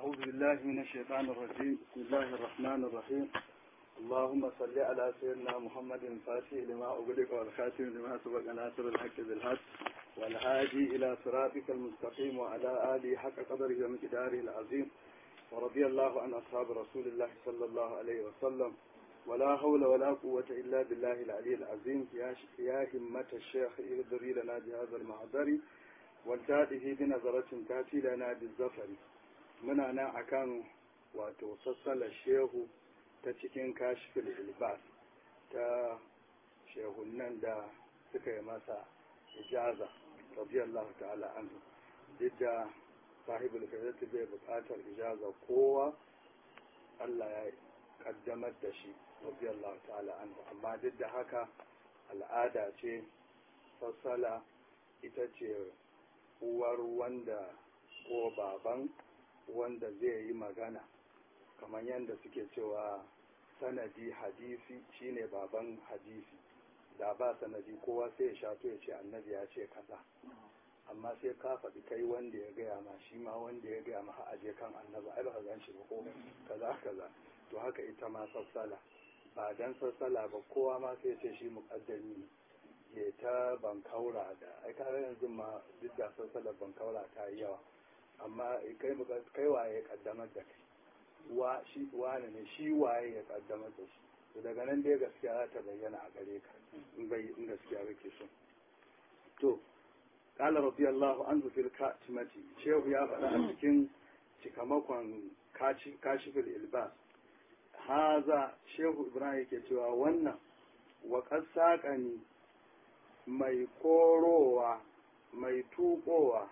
أعوذ بالله من الشيطان الرجيم بسم الله الرحمن الرحيم اللهم صل على سيدنا محمد الفاتح لما أغلق والخاتم لما سبق ناصر الحق بالحق والهادي إلى صراطك المستقيم وعلى آله حق قدره ومقداره العظيم ورضي الله عن أصحاب رسول الله صلى الله عليه وسلم ولا حول ولا قوة إلا بالله العلي العظيم يا يا همة الشيخ اهدري لنا بهذا المحضر والتاته بنظرة تأتي لنا بالزفر muna nan akan wato sassalar shehu ta cikin kashfil ilbas ta shehunan da suka yi masa ijaza radiyallahu ta'ala anhu duk da sahibul faizati bai buƙatar ijaza kowa Allah ya kaddamar da shi radiyallahu ta'ala anhu amma duk da haka al'ada ce sassala ita ce uwar wanda ko baban wanda zai yi magana kamar yadda suke cewa sanadi hadisi shine baban hadisi da ba sanadi kowa sai ya shato ya ce annabi ya ce kaza amma sai ka faɗi kai wanda ya gaya ma shi ma wanda ya gaya ma aje kan annabi ai ba gan shi ba ko kaza kaza to haka ita ma sassala ba dan sassala ba kowa ma sai ya ce shi muƙaddami ne ya ta bankaura da ai kare yanzu ma duk da sassalar bankaura ta yi yawa amma kai kai waye ya kaddamar da kai wa shi wane ne shi waye ya kaddamar da shi to daga nan dai gaskiya za ta bayyana a gare ka in bai in gaskiya kake so to qala radiyallahu anhu fil katimati shehu ya faɗa a cikin cikamakon kashifil ilbas haza shehu ibrahim yake cewa wannan wa qasaqani mai korowa mai tuƙowa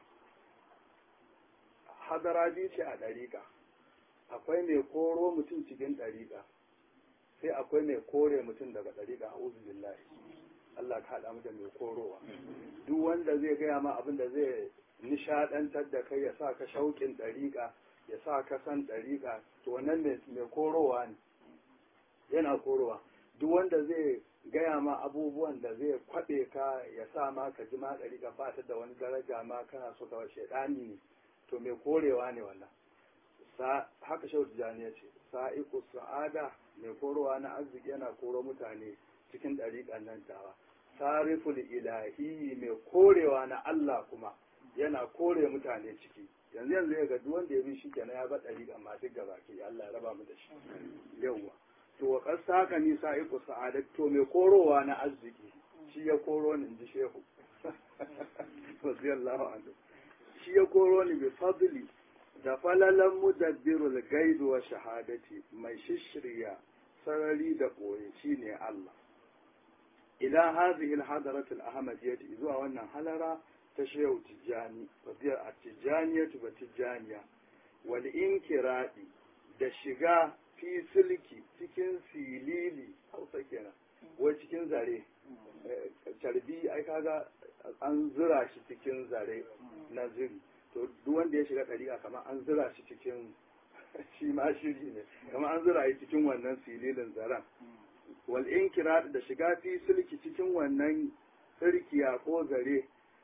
hadara biyu ce a ɗariƙa akwai mai koro mutum cikin ɗariƙa sai akwai mai kore mutum daga ɗariƙa a billahi Allah ka haɗa mu da mai korowa duk wanda zai gaya ma abin da zai nishaɗantar da kai ya sa ka shauƙin ɗariƙa ya sa ka san ɗariƙa to wannan mai korowa ne yana korowa duk wanda zai gaya ma abubuwan da zai kwaɓe ka ya sa ma ka ji ma ɗariƙa ba ta da wani daraja ma kana so ka shaɗani ne to mai korewa ne wannan haka shau tijjani ya ce sa'iku sa'ada mai korowa na arziki yana koro mutane cikin ɗariƙan nan tawa sariful ilahi mai korewa na Allah kuma yana kore mutane ciki yanzu yanzu ya ga duk wanda ya bi shi kenan ya bar ɗariƙa ma duk gaba ke Allah ya raba mu da shi yawwa to wa kasa haka ni sa'iku sa'ada to mai korowa na arziki shi ya koro ni in ji shehu radiyallahu anhu shi ya koro ni bi fadli da falalan mudabbirul gaibi wa shahadati mai shishirya sarari da ɓoye shine Allah ila hadhihi al-hadarat al-ahmadiyyah zuwa wannan halara ta shehu tijani fadiyar at-tijaniyatu wa tijaniya wal inkiradi da shiga fi silki cikin silili hausa kenan wai cikin zare carbi ai kaga an zura shi cikin zare na ziri to duk wanda ya shiga ɗariƙa kamar an zura shi cikin shi ma shiri ne kamar an zura shi cikin wannan sililin zaren wal inkira da shiga fi sulki cikin wannan sirkiya ko zare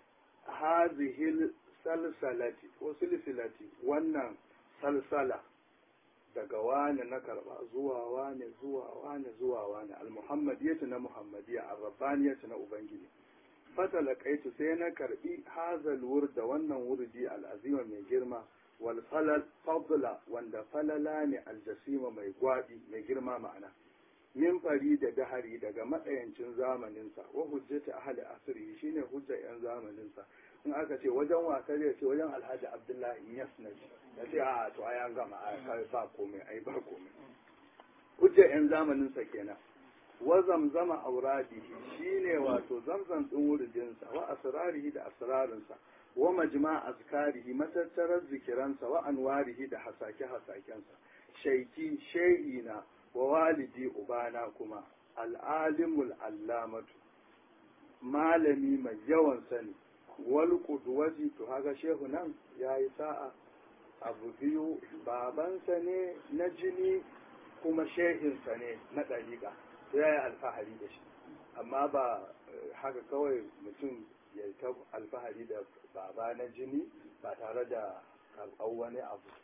hazihil salsalati ko silsilati wannan salsala daga wane na karba zuwa wane zuwa wane zuwa wane al-muhammadiyatu na muhammadiyya ar-rabbaniyatu na ubangiji fatalakaitu sai na karbi hazal wurda wannan wurdi al'azima mai girma wal falal fadla wanda falala ne aljasima mai gwadi mai girma ma'ana min fari da dahari daga matsayancin zamaninsa wa hujjata ahli asri shine hujjar yan zamaninsa in aka ce wajen wasa zai ce wajen alhaji abdullahi yasnaji ya ce a to ai an gama ai ba komai ai ba komai hujjar yan zamaninsa kenan wa zamzama auradihi shine wato zamzam din wuridinsa wa asrarihi da asrarinsa wa majma azkarihi matattarar zikiransa wa anwarihi da hasake hasakensa shaiki shehina wa walidi ubana kuma al'alimul allamatu malami mai yawan sani wal qudwati to haka shehu nan yayi sa'a abu biyu babansa ne na jini kuma shehinsa ne na ɗariƙa sai ya yi alfahari da shi amma ba haka kawai mutum ya ta alfahari da baba na jini ba tare da karɓar wani abu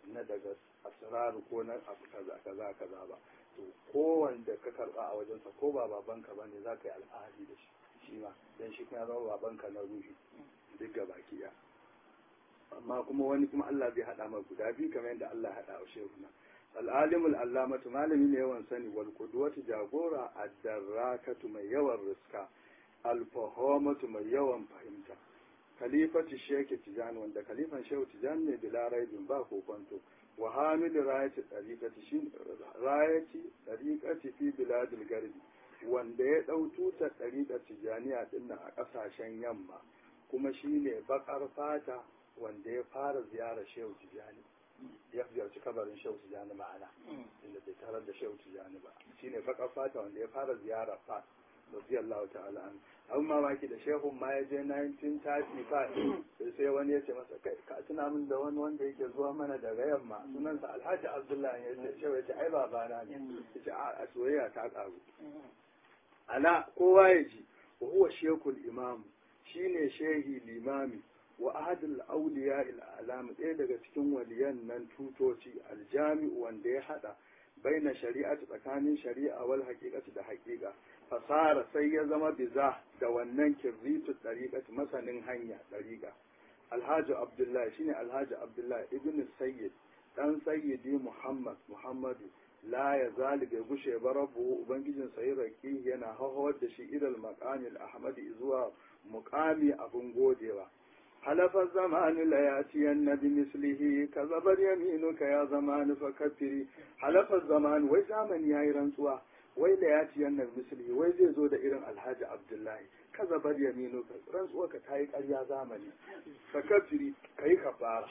na daga asrar ko na abu kaza kaza kaza ba to kowanda ka karba a wajensa ko ba babanka ba ne za ka yi alfahari da shi shi ma dan shi kuma ya zama babanka na ruhi duk ga baki ya amma kuma wani kuma Allah bai hada ma guda biyu kamar yadda Allah ya hada wa shehu na al'alimul allamatu malami ne yawan sani wal qudwatu jagora ad-darrakatu mai yawan riska al-fahomatu mai yawan fahimta khalifatu sheki tijani wanda khalifan shehu tijani ne bila raibin ba kokonto wa hamilu rayati tariqati shin rayati tariqati fi biladil garbi wanda ya dau tutar tariqar tijaniya dinnan a kasashen yamma kuma shine bakar fata wanda ya fara ziyarar shehu tijani ya ziyarci kabarin shehu tijani ma'ana inda bai tarar da shehu tijani ba shine bakar fata wanda ya fara ziyarar fa radiyallahu ta'ala an abin mamaki da shehun ma ya je 1935 sai wani ya ce masa kai ka tuna min da wani wanda yake zuwa mana daga yamma sunansa alhaji abdullahi ya ce shehu ya ce ai babana ne ya ce a soyayya ta karu ala kowa ya ji wa huwa shekul imam shine shehi limami wa ahadul auliya il alam ɗaya daga cikin waliyan nan tutoci aljami'u wanda ya hada baina shari'ati tsakanin shari'a wal haqiqati da haqiqa fasara sai ya zama biza da wannan kirritu tariqati masanin hanya tariqa alhaji abdullahi shine alhaji abdullahi ibn sayyid dan sayyidi muhammad muhammadu la ya zali bai gushe ba rabu ubangijin sayi raki yana hawar da shi idal maqamil ahmadi zuwa muqami abun godewa حلف الزمان لياتين بمثله كذب يمينك يا زمان فكفري حلف الزمان وي زمن ياي رنسوا وي لياتين بمثله وي زي زو da irin Alhaji Abdullahi كذب يمينك rantsuwa ka tayi ƙarya zamani fakafiri kai kafara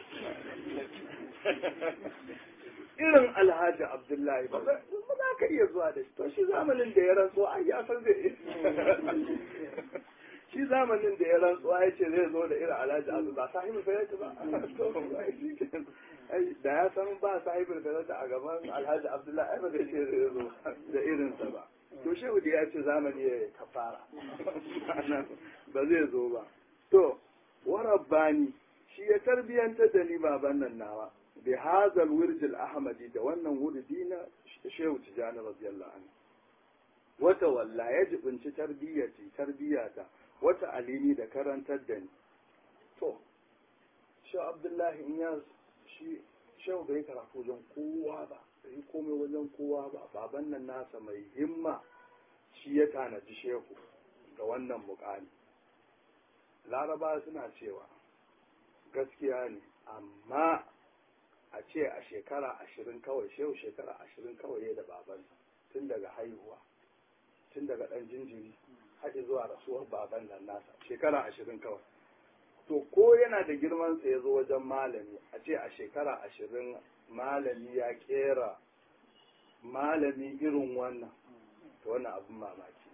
irin Alhaji Abdullahi ba za ka iya zuwa da shi to shi zamanin da ya rantsuwa ai ya san zai shi zamanin da ya rantsuwa ya ce zai zo da irin alhaji abu ba sahibin fayyata ba da ya san ba sahibin fayyata a gaban alhaji abdullahi ai ba zai ce zai zo da irinsa ba to shehu da ya ce zamani ya kafara ba zai zo ba to warabbani shi ya tarbiyantar da ni baban nan nawa bi hazal wirjil ahmadi da wannan wurdi na shehu tijani radiyallahu anhu wata walla ya jibinci tarbiyyati tarbiyyata wata alini da karantar da ni to shi abdullahi in ya shi shehu bai karatu wajen kowa ba bai komai wajen kowa ba baban nan nasa mai himma shi ya tanaji shehu ga wannan mukami laraba suna cewa gaskiya ne amma a ce a shekara ashirin kawai shehu shekara ashirin kawai da babansa tun daga haihuwa tun daga ɗan jinjiri haɗe zuwa rasuwar baban nan nasa shekara ashirin kawai to ko yana da girmansa ya zo wajen malami a ce a shekara ashirin malami ya kera malami irin wannan to wannan abin mamaki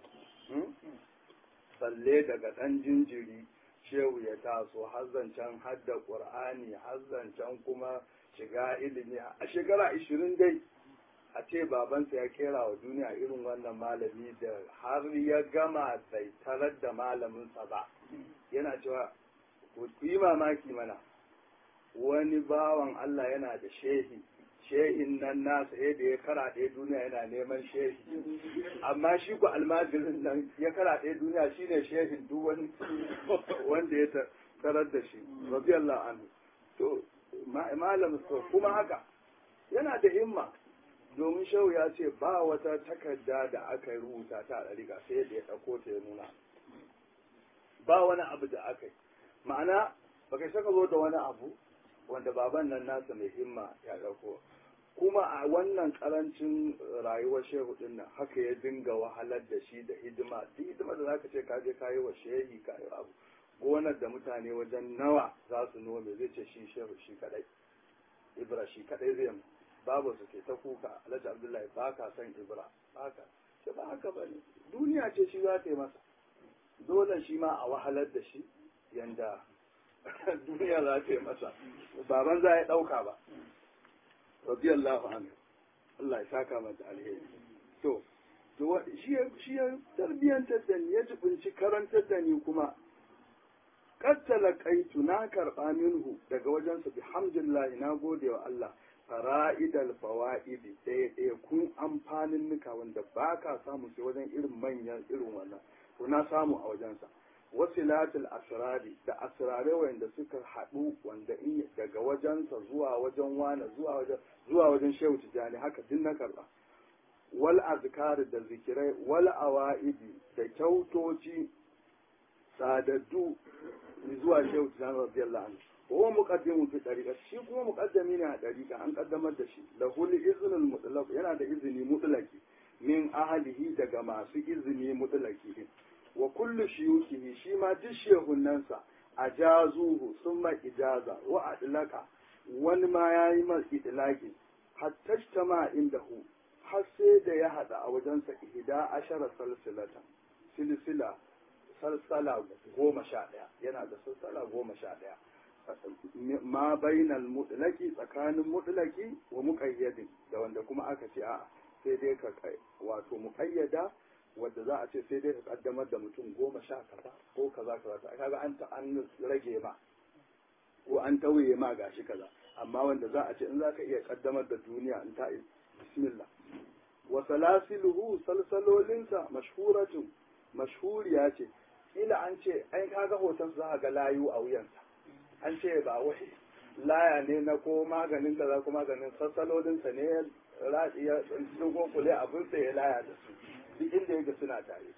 balle daga ɗan jinjiri shehu ya taso hazzancen hadda ƙur'ani hazzancen kuma shiga ilimi a shekara ashirin dai a ce babansa ya kera wa duniya irin wannan malami da har ya gama bai tarar da malaminsa ba yana cewa ku yi mamaki mana wani bawan Allah yana da shehi shehin nan nasa yadda ya kara ɗaya duniya yana neman shehi amma shi ku almajirin nan ya kara ɗaya duniya shine shehin duk wani wanda ya tarar da shi radiyallahu anhu to malam kuma haka yana da himma domin shehu ya ce ba wata takarda da aka rubuta ta a ɗariƙa sai yadda ya ɗauko ta ya nuna ba wani abu da aka yi ma'ana ba kai saka zo da wani abu wanda baban nan nasa mai himma ya ɗauko kuma a wannan karancin rayuwar shehu din nan haka ya dinga wahalar da shi da hidima duk hidima da zaka ce ka je ka yi wa shehi ka yi abu gonar da mutane wajen nawa za su nome zai ce shi shehu shi kadai ibra shi kadai zai mu babu su ke ta kuka alhaji abdullahi ba ka san ibra ba ka ce ba haka ba ne duniya ce shi za ta yi masa dole shi ma a wahalar da shi yanda duniya za ta yi masa baban za ya ɗauka ba radiyallahu anhu Allah ya saka mata alheri to to shi shi ya tarbiyantar da ni ya jibinci karantar da ni kuma qad talaqaitu na karba minhu daga wajensa bihamdillah na gode wa Allah fara'idal fawa'idi ɗaya ɗaya kun amfanin nuka wanda ba ka samu sai wajen irin manyan irin wannan to na samu a wajensa wasilatul asrari da asrare wanda suka haɗu wanda in daga wajensa zuwa wajen wane zuwa wajen zuwa wajen shehu tijani haka din na karɓa wal azkar da zikirai wal awaidi da kyautoci sadaddu zuwa shehu tijani radiyallahu anhu huwa muqaddimun fi tariqa shi kuma muqaddami ne a tariqa an kaddamar da shi lahu iznul mutlaq yana da izini mutlaki min ahlihi daga masu izini mutlaki wa kullu shuyukihi shi ma duk shehunnansa ajazuhu summa ijaza wa adlaka wani ma yayi mas idlaki hatta tama indahu har sai da ya hada a wajensa ihda ashara salsilatan silsila salsala goma sha ɗaya yana da salsala goma sha ɗaya ma bainal mutlaki tsakanin mutlaki wa muqayyadin da wanda kuma aka ce a'a sai dai ka wato muqayyada wanda za a ce sai dai ka kaddamar da mutum goma sha kaza ko kaza kaza kaga an ta an rage ma ko an tauye ma gashi kaza amma wanda za a ce in za ka iya kaddamar da duniya in ta bismillah wa salasiluhu salsalolinsa mashhuratun mashhuriya ce kila an ce ai kaga hoton za ga layu a wuyansa an ce ba wai laya ne na ko maganin kaza ko maganin sassalolinsa ne ya dogo kule abin sa ya laya da su duk inda yake suna tare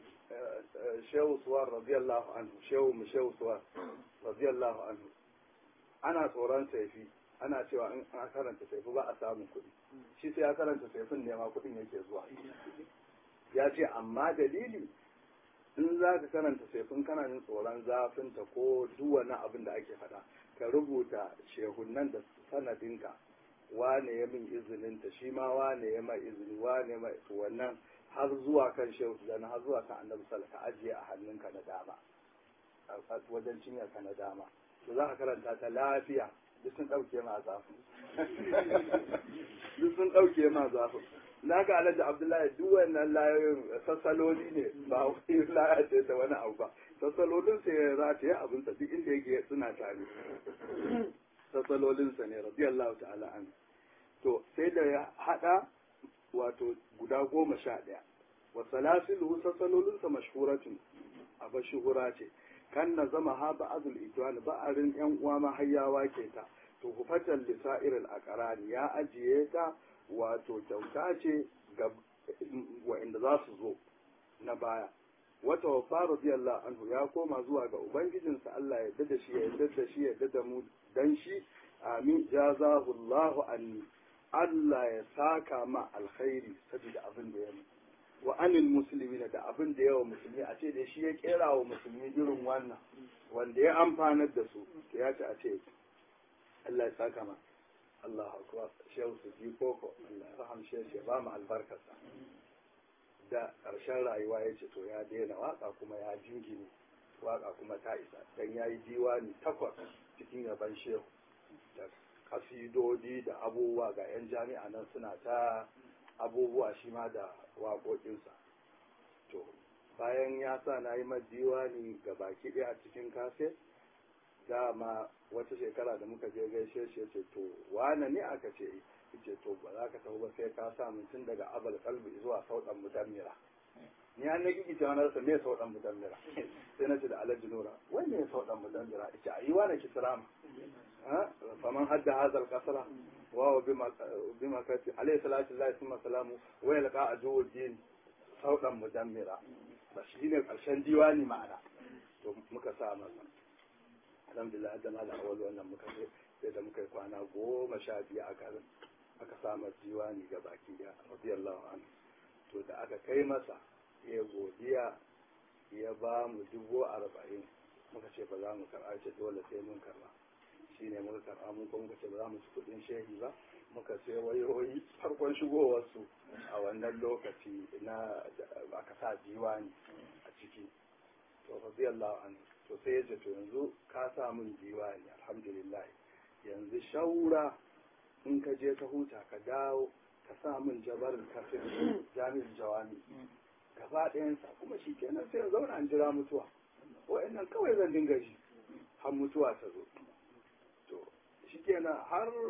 shehu suwar radiyallahu anhu shehu mu shehu suwar radiyallahu anhu ana tsoron saifi ana cewa in an karanta saifi ba a samun kuɗi shi sai ya karanta saifin ne ma kuɗin yake zuwa ya ce amma dalili in za ka karanta saifin kana jin tsoron zafinta ko duk wani abin da ake faɗa ka rubuta shehunan da sanadinka wane ya min izininta shi ma wane ya mai izini wane mai wannan har zuwa kan shehu da har zuwa kan annabi sallallahu ka ajiye a hannunka na dama a wajen cinyarka na dama to za ka karanta ta lafiya duk sun ɗauke ma zafin duk sun ɗauke ma zafin na ga alhaji abdullahi duk wannan layoyin sassaloli ne ba wani laya ce da wani abu ba sassalolin sa ya rataye abin sa duk inda yake suna tare sassalolin sa ne radiyallahu ta'ala an to sai da ya hada wato guda goma sha ɗaya wa salasilu sassalolin sa mashhuratun aba shuhura ce kan na zama ha ba'adul itwan ba'arin yan uwa ma hayyawa ke ta to hufatan lisa'iril aqrani ya ajiye ta wato kyauta ce ga wa'inda za su zo na baya wata wafa radiyallahu anhu ya koma zuwa ga ubangijinsa Allah ya da shi ya yarda da shi ya da mu dan shi amin jazahu Allahu anni Allah ya saka ma alkhairi saboda abin da ya wa anil muslimina da abin da yawa musulmi a ce da shi ya kera wa musulmi irin wannan wanda ya amfanar da su ya ce a ce Allah ya saka ma Allah akbar shehu su ji koko Allah ya rahamshe shi ba mu albarkarsa da ƙarshen rayuwa ya ce to ya daina waka kuma ya jingine waka kuma ta isa dan yayi diwani takwas cikin yaban shehu da kasidodi da abubuwa ga yan jami'a nan suna ta abubuwa shi ma da waƙoƙinsa to bayan ya sa na yi diwani ga baki ɗaya a cikin kaset dama wata shekara da muka je gaishe shi ce to wane ne aka ce ce to ba za ka tafi ba sai ka sa tun daga abal kalbi zuwa sauɗan mudammira ni an na gigi cewa na rasa me sauɗan mudammira sai na ce da alhaji nura wai me sauɗan mudammira ce a yi wane kisrama faman hadda hazal kasara wa bima kati alayhi salatu lillahi summa salamu wa yalqa ajuddin sauɗan mudammira ba shi ne ƙarshen diwani ma'ana to muka sa masa alhamdulillah da mala awal wannan muka ce sai da muka yi kwana goma sha biyu a garin aka samar diwani ga baki da radiyallahu anhu to da aka kai masa ya godiya ya ba mu dubu arba'in muka ce ba za mu karɓa ce dole sai mun karɓa shi ne muka karɓa mun kuma muka ce ba za mu ci kuɗin shehi ba muka sai wayoyi farkon shigowarsu a wannan lokaci na aka sa diwani a ciki to radiyallahu anhu to sai ya ce to yanzu ka sa min diwani alhamdulillah yanzu shaura in ka je ka huta ka dawo ka sa min jabarin kafin jami'in jawami gaba ɗayansa kuma shi kenan sai in zauna in jira mutuwa wa'annan kawai zan dinga ji har mutuwa ta zo to shi kenan har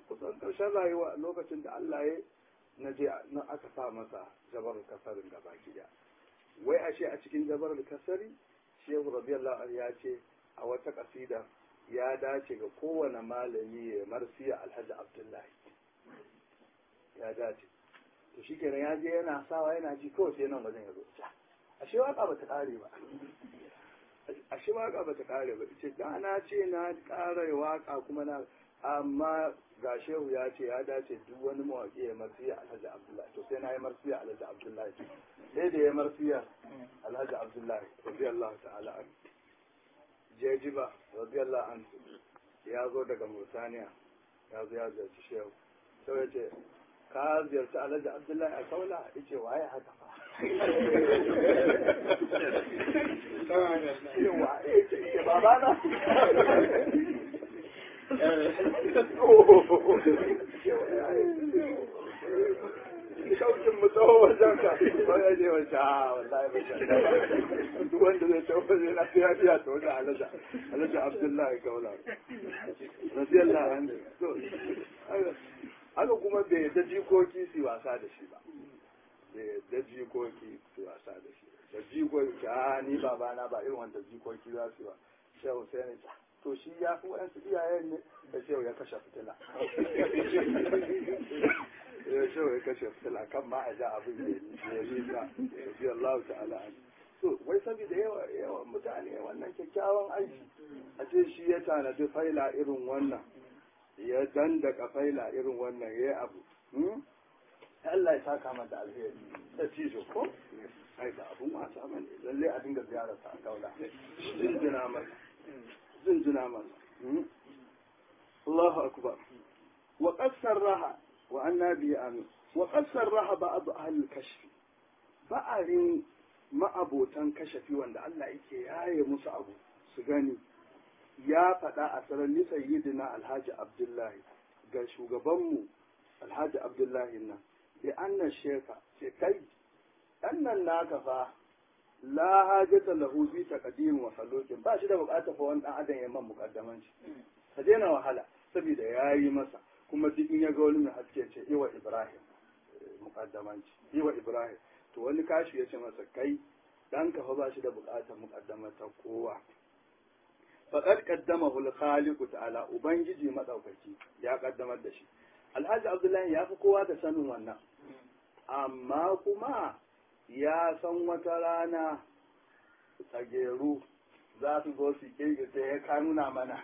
kusan ƙarshen rayuwa lokacin da Allah ya na je na aka sa masa jabar kasarin gaba daya wai ashe a cikin jabar kasari shehu radiyallahu anhu ya ce a wata kasida ya dace ga kowane malami ya marsiya alhaji abdullahi ya dace to shi kenan ya je yana sawa yana ji kawai sai nan wajen ya zo ashe waka ba ta kare ba ashe waka ba ta kare ba ce da na ce na kare waka kuma na amma ga shehu ya ce ya dace duk wani mawaƙi ya marsiya alhaji abdullahi to sai na yi marsiya alhaji abdullahi sai da ya marsiya alhaji abdullahi radiyallahu ta'ala an jejiba radiyallahu an ya zo daga murtaniya ya zo ya ziyarci shehu sai ya ce ka ziyarci alhaji abdullahi a kaula ya ce waye haka fa waye ce babana shaukin mu tsawo wajen ka wani ne wajen a wallahi ba shi duk wanda zai tsawo zai na fiya fiya ta wani alaja alaja abdullahi kaula radiyallahu anhu so haka kuma bai da jikoki su wasa da shi ba bai da jikoki su wasa da shi da jikoki a ni babana ba irin wanda jikoki za su ba shehu sai ne to shi ya fi wa'yansu iyayen ne da shehu ya kashe fitila ya shehu ya kashe fitila kan ma a ja abin ya nisa ya Allah ta'ala so wai saboda yawa yawan mutane wannan kyakkyawan aiki a ce shi ya tanadi faila irin wannan ya dandaka faila irin wannan ya yi abu Allah ya saka mata alheri da cijo ko ai ba abun wasa bane lalle a dinga ziyarar sa a kaula jinjina masa jinjina masa Allahu akbar wa qassar raha wa annabi amin wa qassar raha ba'd ahli kashf ba'arin ma'abotan kashafi wanda Allah yake yaye musu abu su gani ya faɗa a sarari sayyidina alhaji abdullahi ga shugabanmu alhaji abdullahi nan bi annan sheka ce kai ɗan nan naka fa la hajata lahu bi taqdim wa salokin ba shi da bukatar fa wani dan adam ya man mukaddamanci ka daina wahala saboda yayi masa kuma duk in ya ga wani mai haske ce iwa ibrahim mukaddamanci iwa ibrahim to wani kashi ya ce masa kai dan ka fa ba shi da bukatar mukaddamata kowa faqad qaddamahu al-khaliq ta'ala ubangiji madaukaki ya kaddamar da shi alhaji abdullahi ya fi kowa da sanin wannan amma kuma ya san wata rana tsageru za su zo su kirgi sai ya ka nuna mana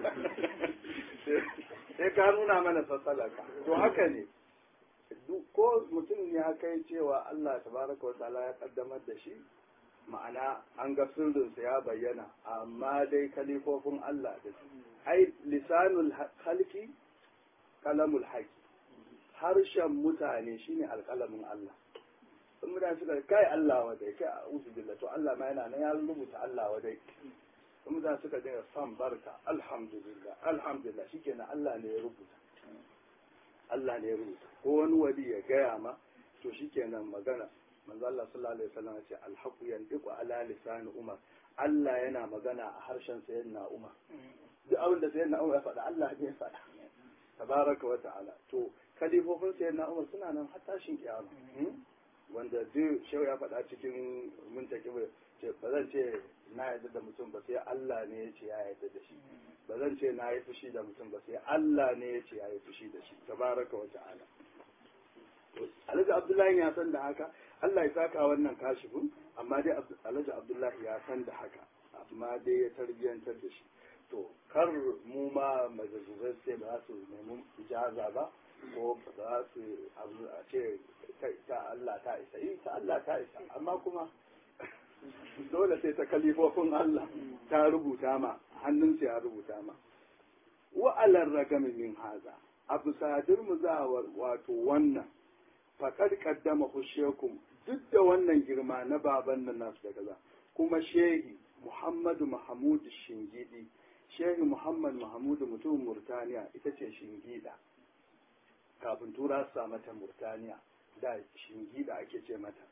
sai ka nuna mana sassalaka to haka ne ko mutum ya kai cewa Allah tabaraka wa ta'ala ya kaddamar da shi ma'ana an ga sirrinsa ya bayyana amma dai kalifofin Allah da su ai lisanul halki kalamul haki harshen mutane shine alkalamin Allah in mutane suka kai Allah wadai kai a usu billah to Allah ma yana nan ya rubuta Allah wadai in mutane suka dinga san barka alhamdulillah alhamdulillah shikenan Allah ne ya rubuta Allah ne ya rubuta ko wani wali ya gaya ma to shikenan magana manzo Allah sallallahu alaihi wasallam ya ce alhaqu yantiqu ala lisan umar Allah yana magana a harshen sayyidina Umar duk abin da sayyidina Umar ya faɗa Allah ne ya faɗa tabaraka wa ta'ala to kalifofin sayyidina Umar suna nan har tashin kiyama wanda duk shehu ya faɗa cikin muntaki ce ba zan ce na yarda da mutum ba sai Allah ne ya ce ya yarda da shi ba zan ce na yi fushi da mutum ba sai Allah ne ya ce ya yi fushi da shi tabaraka wa ta'ala Alhaji Abdullahi ya san da haka Allah ya saka wannan kashifin amma dai Alhaji Abdullahi ya san da haka amma dai ya tarbiyantar da shi to kar mu ma majalisar sai ba su nemi ijaza ba ko ba su a ce ta Allah ta isa yi ta Allah ta isa amma kuma dole sai ta kalifofin Allah ta rubuta ma hannunsa ya rubuta ma wa'alar ragami min haza abu sadir mu za wato wannan faƙar kaddama hushekum duk da wannan girma na baban nan nasu da kaza kuma shehi muhammadu mahamudu shingidi shehi muhammad mahamudu mutumin murtaniya ita ce shingida kafin tura su sa mata murtaniya da shingida ake ce mata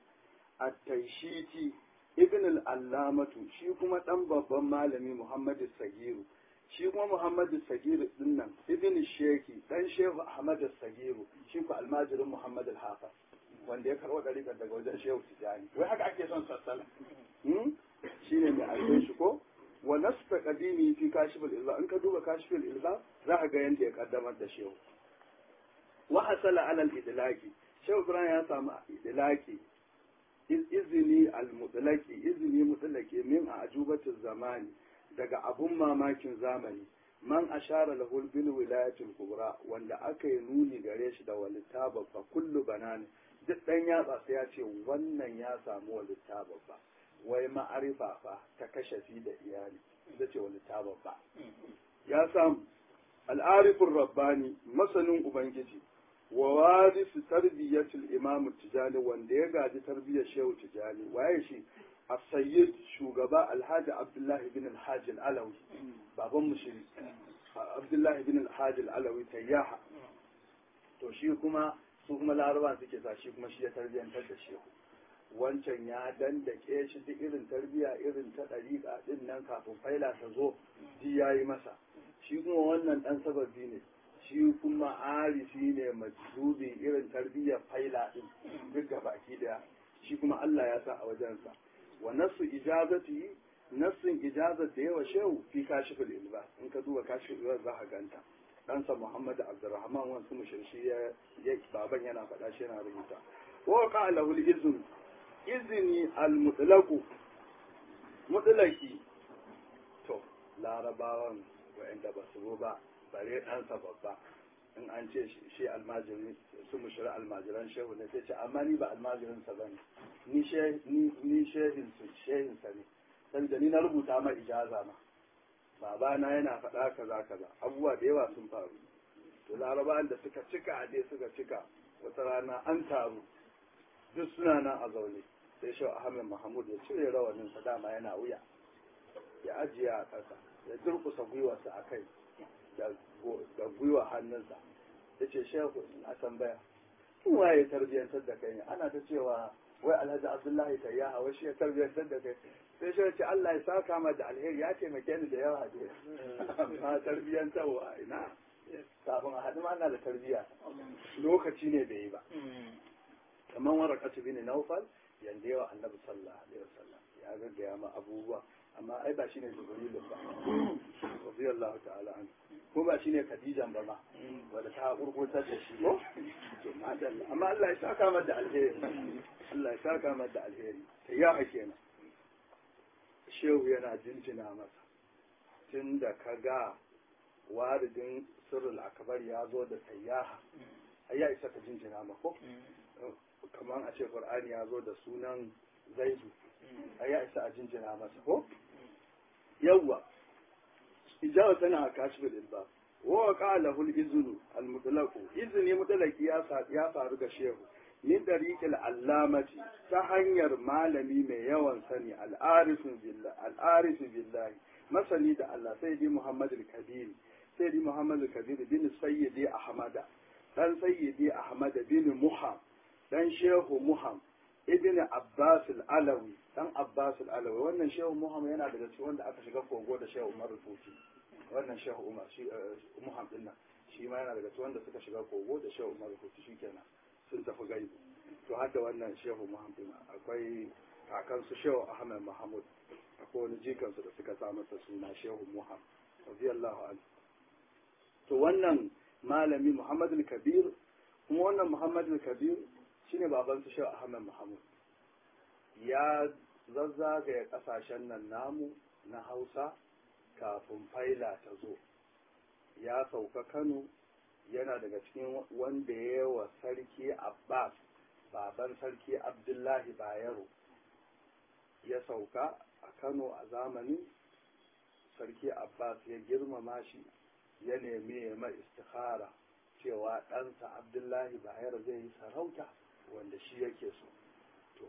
at-taishiti ibn al-allamatu shi kuma dan babban malami muhammadu sagiru shi kuma muhammadu sagiru din nan ibn sheki dan shehu ahmad sagiru shi ku almajirin muhammad al-hafiz wanda ya karɓo ɗariƙar daga wajen shehu tijani wai haka ake son sassala shi ne mai ake shi ko wa nasta qadimi fi kashifil ilza in ka duba kashifil ilza za ka ga yanda ya kaddamar da shehu wa hasala ala al-idlaqi shehu ibrahim ya samu idlaqi izini al-mutlaqi izini mutlaqi min a ajubatu zamani daga abun mamakin zamani man ashara lahu bil wilayatil kubra wanda aka yi nuni gare shi da walita babba kullu banani duk dan yatsa sai ya ce wannan ya samu walita babba wai ma'arifa fa ta kashafi da iyali ita ce walita babba ya samu al'arifin rabbani masanin ubangiji wa warisu tarbiyyatul imam tijani wanda ya gaji tarbiyyar shehu tijani waye shi السيد shugaba alhaji abdullahi bin alhaji alawi baban mushiri abdullahi bin alhaji alawi tayyaha to shi kuma su kuma laraba suke sa shi kuma shi ya tarbiyyantar da shehu wancan ya dandake shi duk irin tarbiya irin ta ɗariƙa ɗin nan kafin faila ta zo ji ya yi masa shi kuma wannan ɗan sababi ne shi kuma arifi ne majzubi irin tarbiyyar faila ɗin duk gabaki ɗaya shi kuma Allah ya sa a wajensa wa nasu ijazati nassin ijazat da yawa shehu fi kashiful ilba in ka duba kashiful ilba za ka ganta ɗansa Muhammad Abdurrahman wasu mushirshi ya baban yana faɗa shi yana rubuta wa ka lahu izn izini al-mutlaqu mutlaqi to larabawan wa'anda ba su ba bare ɗansa babba in an ce shi almajiri su mushira almajiran shehu ne sai ce amma ni ba almajirin sa bane ni ni shehin su shehin sa ne saboda ni na rubuta ma ijaza ma babana yana faɗa kaza kaza abubuwa da yawa sun faru to larabawan da suka cika dai suka cika wata rana an taru duk suna nan a zaune sai shehu ahmed mahmud ya cire rawanin sa dama yana wuya ya ajiye a ƙasa ya durkusa gwiwarsa a kai da gwiwa hannunsa ya ce shehu a tambaya tun waye tarbiyyantar da kai ne ana ta cewa wai alhaji abdullahi ta ya hawa shi ya tarbiyyantar da kai sai shi ce Allah ya saka ma da alheri ya taimake ni da yawa dai amma tarbiyyantarwa ina kafin a haɗu ana da tarbiyya lokaci ne bai yi ba kamar warakatu bin naufal yanda yawa annabi sallallahu alaihi wasallam ya gaggaya ma abubuwa amma ai ba shine jibrilu ba radiyallahu ta'ala an ko ba shine khadijan ba ma wanda ta kurkurtar da shi ko to madalla amma Allah ya saka mata da alheri Allah ya saka mata da alheri sai ya kenan shehu yana jinjina masa tun da ka ga waridin sirrul akbar ya zo da sayyaha ai ya isa ka jinjina ma ko kamar a ce qur'ani ya zo da sunan zaidu ai ya isa a jinjina masa ko yawwa ijawa tana a kashifin ilba wa qala hul iznu al mutlaq izni mutlaqi ya ya faru ga shehu min dariqil allamati ta hanyar malami mai yawan sani al arifin billah al arif billahi masani da Allah sayyidi muhammad al kabir sayyidi muhammad al kabir bin sayyidi ahmada dan sayyidi ahmad bin muham dan shehu muham ibn Abbas al-Alawi dan Abbas al-Alawi wannan shehu Muhammad yana daga cikin wanda aka shiga kogo da shehu Umar Rufuti wannan shehu Umar shi Muhammad din nan shi ma yana daga cikin wanda suka shiga kogo da shehu Umar Rufuti shikenan sun tafi gaibu to har da wannan shehu Muhammad din akwai kakan su shehu Ahmad Mahmud akwai wani jikan su da suka sa masa suna shehu Muhammad radiyallahu anhu to wannan malami Muhammad al-Kabir kuma wannan Muhammad al-Kabir shine baban su Shehu Ahmad Muhammad ya zazzagaya kasashen nan namu na Hausa kafin faila ta zo ya sauka Kano yana daga cikin wanda ya wa sarki Abbas baban sarki Abdullahi Bayero ya sauka a Kano a zamanin sarki Abbas ya girmama shi ya nemi ya mai istikhara cewa ɗansa Abdullahi Bayero zai yi sarauta wanda shi yake so to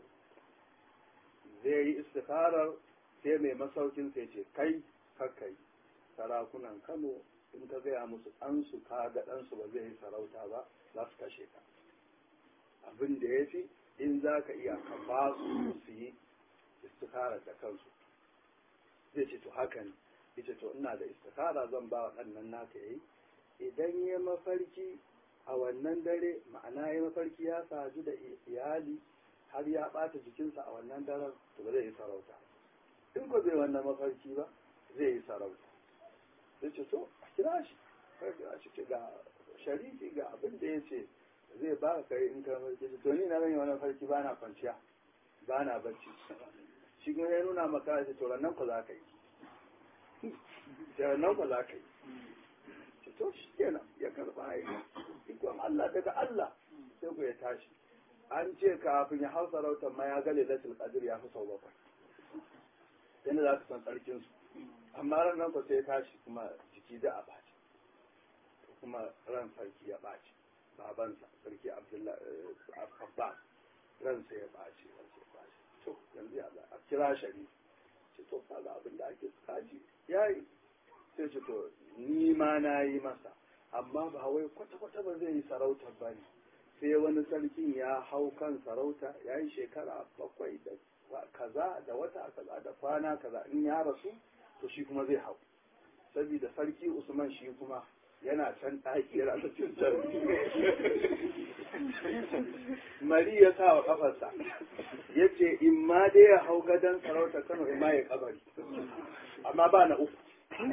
zai yi istikharar sai mai masaukin sai ce kai kakai sarakunan kano in ka gaya musu ɗansu ka ga ɗansu ba zai yi sarauta ba za su kashe ka abin da ya fi in za ka iya ka ba su su yi istikharar da kansu zai ce to haka ne ita to ina da istikhara zan ba wa ɗannan naka yayi idan ya mafarki a wannan dare ma'ana ya mafarki ya sadu da iyali har ya ɓata jikinsa a wannan daren to ba zai yi sarauta in ko zai wannan mafarki ba zai yi sarauta sai ce to a kira shi kai kira shi ce ga sharifi ga abin da ya ce zai ba ka kai in ka mafarki to ni na zan yi wani mafarki ba na kwanciya ba na bacci shi kuma ya nuna maka ya ce to nan ku za ka yi nan ku za ka yi ce to shi kenan ya karɓa aiki ikon Allah daga Allah sai ku ya tashi an ce kafin ya hau sarautar ma ya ga lailatul qadr ya fi sau bakwai yadda za ka san sarkin su amma ran nan ku sai ya tashi kuma jiki da a baci kuma ran sarki ya baci babansa sarki abdullahi abbas ransa ya baci ransa ya baci to yanzu ya za a kira shari ce to kaga abin da ake kaji yayi sai ce to ni ma na yi masa amma ba wai kwata-kwata ba zai yi sarautar ba ne sai wani sarkin ya hau kan sarauta ya yi shekara bakwai da kaza da wata kaza da kwana kaza in ya rasu to shi kuma zai hau saboda sarki usman shi kuma yana can ɗaki yana ta cutar mari ya sa wa kafarsa ya ce in ma dai ya hau gadon sarauta kano in ma ya kabari amma ba na uku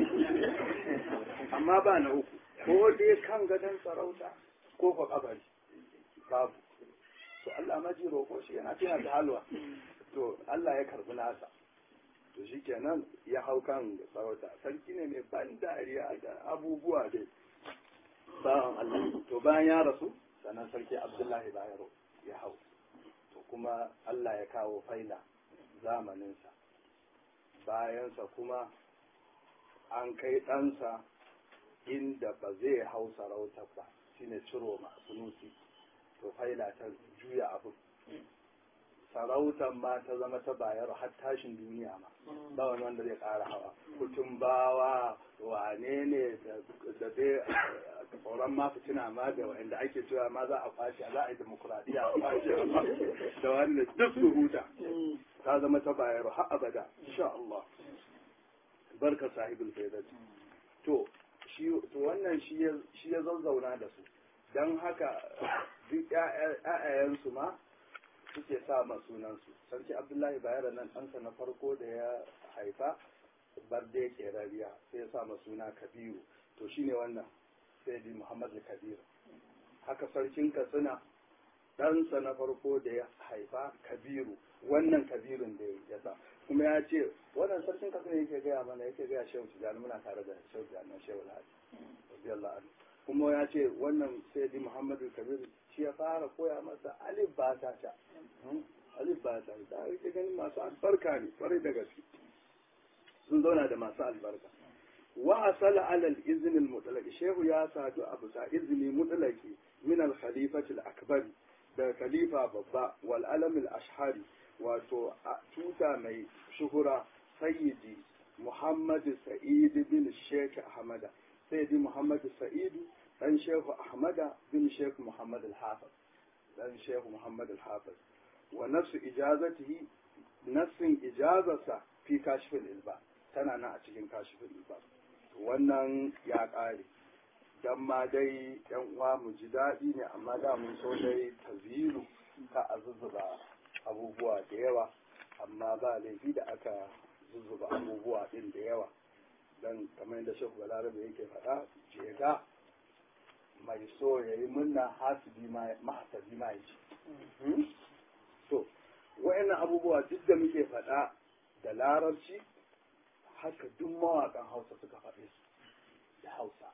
amma ba na uku ko dai kan gadon sarauta ko ko kabari babu to Allah maji roƙo shi yana tuna da halwa to Allah ya karbi nasa to shikenan ya hau kan sarauta sarki ne mai ban dariya da abubuwa dai bawan Allah to bayan ya rasu sannan sarki Abdullahi Bayero ya hau to kuma Allah ya kawo faila zamaninsa bayansa kuma an kai ɗansa inda ba zai hau sarauta ba shine ciro ma sunusi to faila ta juya abu sarautar ma ta zama ta bayar har tashin duniya ma ba wani wanda zai ƙara hawa kutun bawa wane ne da dai tsoron ma fitina ma da wanda ake cewa ma za a kwace za a yi demokuraɗiyya a kwace da wanda duk su huta ta zama ta bayar har abada insha Allah barka sahibul faidati to shi to wannan shi ya zazzauna da su don haka duk ‘ya'yayensu ma suke sa ma sunansu sarki abdullahi bayero nan ɗansa na farko da ya haifa barde kerariya sai ya sa ma suna kabiru to shine wannan sai di muhammad kabiru haka sarkin katsina ɗansa na farko da ya haifa kabiru wannan kabirun da ya sa kuma ya ce wannan sarkin katsina yake gaya mana yake gaya shehu tijjani muna tare da shehu tijjani shehu alhaji radiyallahu anhu kuma ya ce wannan sayyidi muhammadu kabir shi ya fara koya masa alif ba ta ta alif ba ta da ake ganin masu albarka ne kwarai da gaske sun zauna da masu albarka wa asala alal izinin mutlaqi shehu ya sadu a bisa izini mutlaqi min al khalifati al akbar da khalifa babba wal alam al ashhari wato tuta mai shuhura sayyidi muhammad sa'id bin sheikh ahmada sayyidi muhammad sa'id dan shehu ahmada bin sheikh muhammad al hafiz dan shehu muhammad al hafiz wa nafsu ijazatihi nafsin ijazarsa fi kashfin ilba tana nan a cikin kashfin ilba wannan ya ƙare dan ma dai yan uwa mu ji daɗi ne amma da mun so dai taziru ka a zuzzuba abubuwa da yawa amma ba laifi da aka zuzzuba abubuwa ɗin da yawa dan kamar yadda shehu balarabe yake faɗa jega mai so ya yi munna hasibi ma mahasabi ma ya ci to wa'annan abubuwa duk da muke faɗa da larabci haka duk mawaƙan hausa suka faɗe su da hausa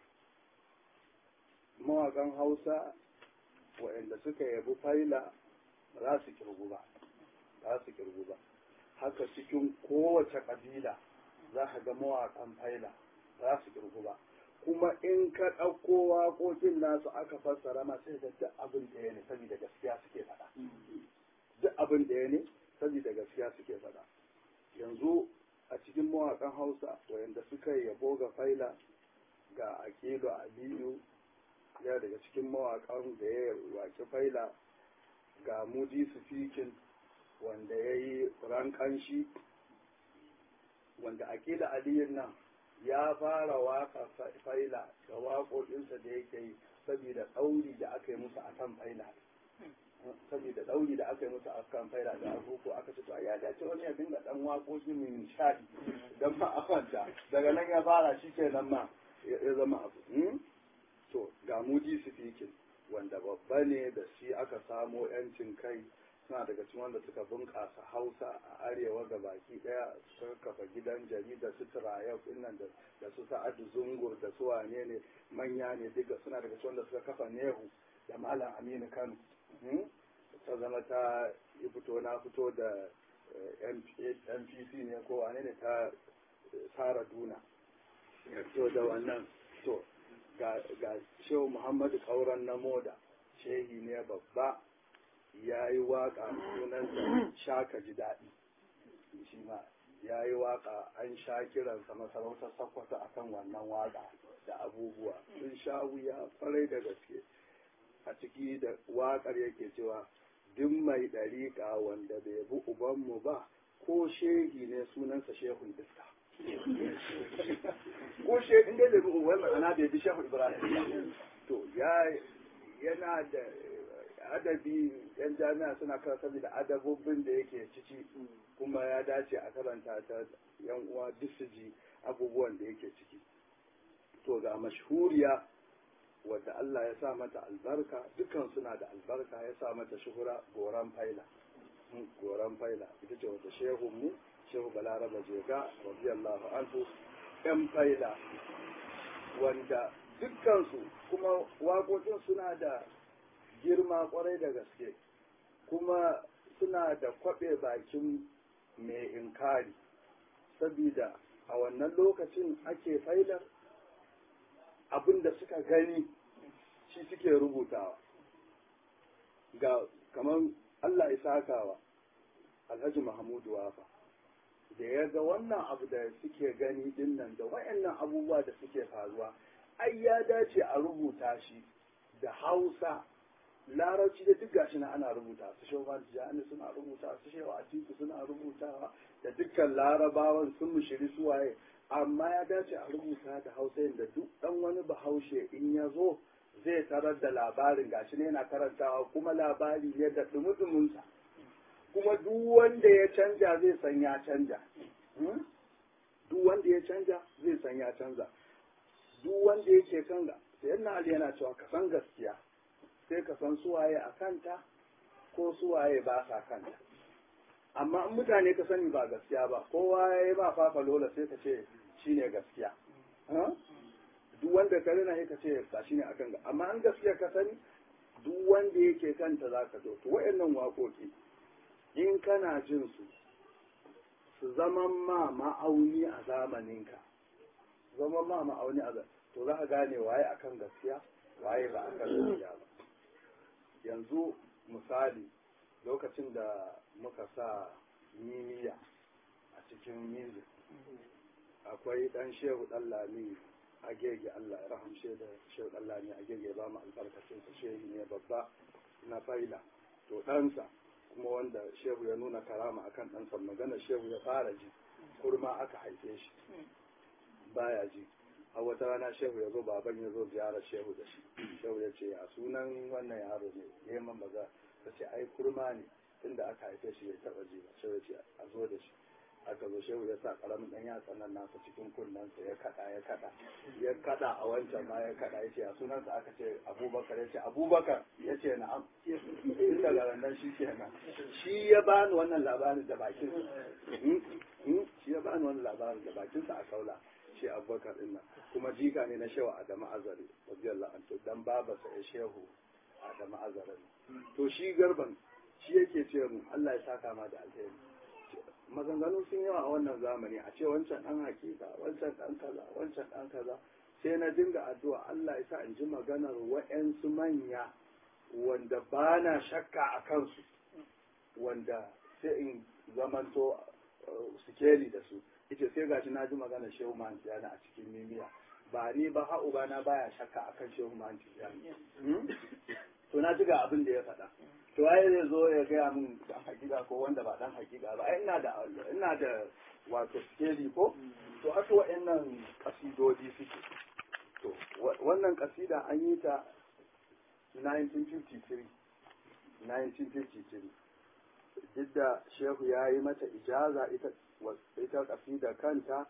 mawaƙan hausa wa'anda suka yabi faila ba za su kirgu ba za su kirgu ba haka cikin kowace ƙabila za ka ga mawaƙan faila ba za su kirgu ba kuma in ka ɗauko waƙoƙin nasu aka fassara ma sai da duk abin da ya ne saboda gaskiya suke faɗa duk abin da ya ne saboda gaskiya suke faɗa yanzu a cikin mawaƙan hausa wayanda suka yabo ga faila ga akilu aliyu ya daga cikin mawaƙan da ya waƙi faila ga mudi sufikin wanda ya yi rankanshi wanda akila aliyin nan ya fara waka faila da waƙoƙinsa da yake yi saboda ɗauri da aka yi musu akan faila saboda ɗauri da aka yi musu akan faila da abubuwa aka ce to ya dace wani ya dinga ɗan waƙoƙi mai nishaɗi don ma a kwanta daga nan ya fara shi ke nan ma ya zama abu to ga mudi sifikin wanda babba ne da shi aka samo yancin kai suna daga cikin wanda suka bunƙasa hausa a arewa ga baki ɗaya suka kafa gidan jarida su turayau nan da su sa'adu zungur da su wane ne manya ne duka suna daga cikin wanda suka kafa nehu da malam aminu kano ta zama ta yi fito na fito da mpc ne ko wane ne ta sara duna to da wannan to ga shehu muhammadu kauran na moda shehi ne babba ya yi waka sunansa shaka ji daɗi shi ma ya yi waka an sha kiransa masarautar sakwata akan wannan waka da abubuwa sun sha wuya kwarai da gaske a ciki da wakar yake cewa duk mai ɗariƙa wanda bai bi ubanmu ba ko shehi ne sunansa shehun iska ko shehi ne da bi uban ma'ana bai bi shehu ibrahim to ya yana da adabi yan jami'a suna karanta da adabobin da yake ciki kuma ya dace a karanta ta yan uwa duk su ji abubuwan da yake ciki to ga mashhuriya wadda Allah ya sa mata albarka dukan suna da albarka ya sa mata shuhura goran faila goran faila ita ce wata shehu mu shehu balaraba jega radiyallahu anhu yan faila wanda dukkansu kuma waƙoƙin suna da girma kwarai da gaske kuma suna da kwaɓe bakin mai inkari sabida a wannan lokacin ake failar abin da suka gani shi suke rubutawa ga kamar Allah ya sakawa Alhaji Mahmudu Wafa da ya ga wannan abu da suke gani dinnan da wayannan abubuwa da suke faruwa ai ya dace a rubuta shi da Hausa larabci da duk gashi na ana rubuta su shehu jani suna rubuta su shehu atiku suna rubutawa da dukkan larabawan sun mushiri suwaye amma ya dace a rubuta da hausa da duk dan wani bahaushe in ya zo zai tarar da labarin gashi ne yana karantawa kuma labari ne da dumudumunsa kuma duk wanda ya canja zai san ya canja duk wanda ya canja zai san ya canza duk wanda yake kan sayyidina ali yana cewa ka san gaskiya sai ka san suwaye a kanta ko suwaye ba sa kanta amma in mutane ka sani ba gaskiya ba kowa ya yi ba fafa lola sai ka ce shi ne gaskiya duk wanda ka rina ka ce ba shi ne akan ga amma an gaskiya ka sani duk wanda yake kanta za ka zo to wayannan waƙoƙi in kana jin su su zaman ma ma'auni a zamaninka zaman ma ma'auni a to za ka gane waye akan gaskiya waye ba akan gaskiya ba yanzu misali lokacin da muka sa mimiya a cikin music akwai dan shehu dan lami a gege Allah ya rahamshe da shehu dan lami a gege ba mu albarkacin sa shehu ne babba na faila to ɗansa kuma wanda shehu ya nuna karama akan ɗansa magana shehu ya fara ji kurma aka haife shi baya ji a wata rana shehu ya zo baban ya zo ziyarar shehu da shi shehu ya ce a sunan wannan yaro ne neman maza ta ce ai kurma ne tunda aka haife shi bai taba ji ba shehu ya ce a zo da shi aka zo shehu ya sa karamin dan yatsa nan nasa cikin kunnensa ya kada ya kada ya kada a wancan ma ya kada ya ce a sunansa aka ce abubakar ya ce abubakar ya ce na'am tun daga nan shi kenan shi ya bani wannan labarin da bakin shi ya bani wannan labarin da bakinsa a kaula shi abubakar din nan kuma jika ne na shehu adamu azari radiyallahu anhu dan babarsa ya shehu adamu azari to shi garban shi yake ce mu Allah ya saka ma da alheri maganganu sun yawa a wannan zamani a ce wancan dan hakika wancan dan kaza wancan dan kaza sai na dinga addu'a Allah ya sa in ji maganar wa'yansu manya wanda ba na shakka a kansu wanda sai in zamanto sikeli da su ita sai gashi na ji magana shehu man tiyana a cikin mimiya ba ni ba ha uba na baya shakka akan shehu man tiyana to na ji ga abin da ya faɗa to ai zai zo ya gaya min dan hakika ko wanda ba dan hakika ba ai ina da ina da wato skeli ko to haka wa'annan kasidodi suke to wannan kasida an yi ta 1953 1953 duk da shehu ya yi mata ijaza ita ita kasida kanta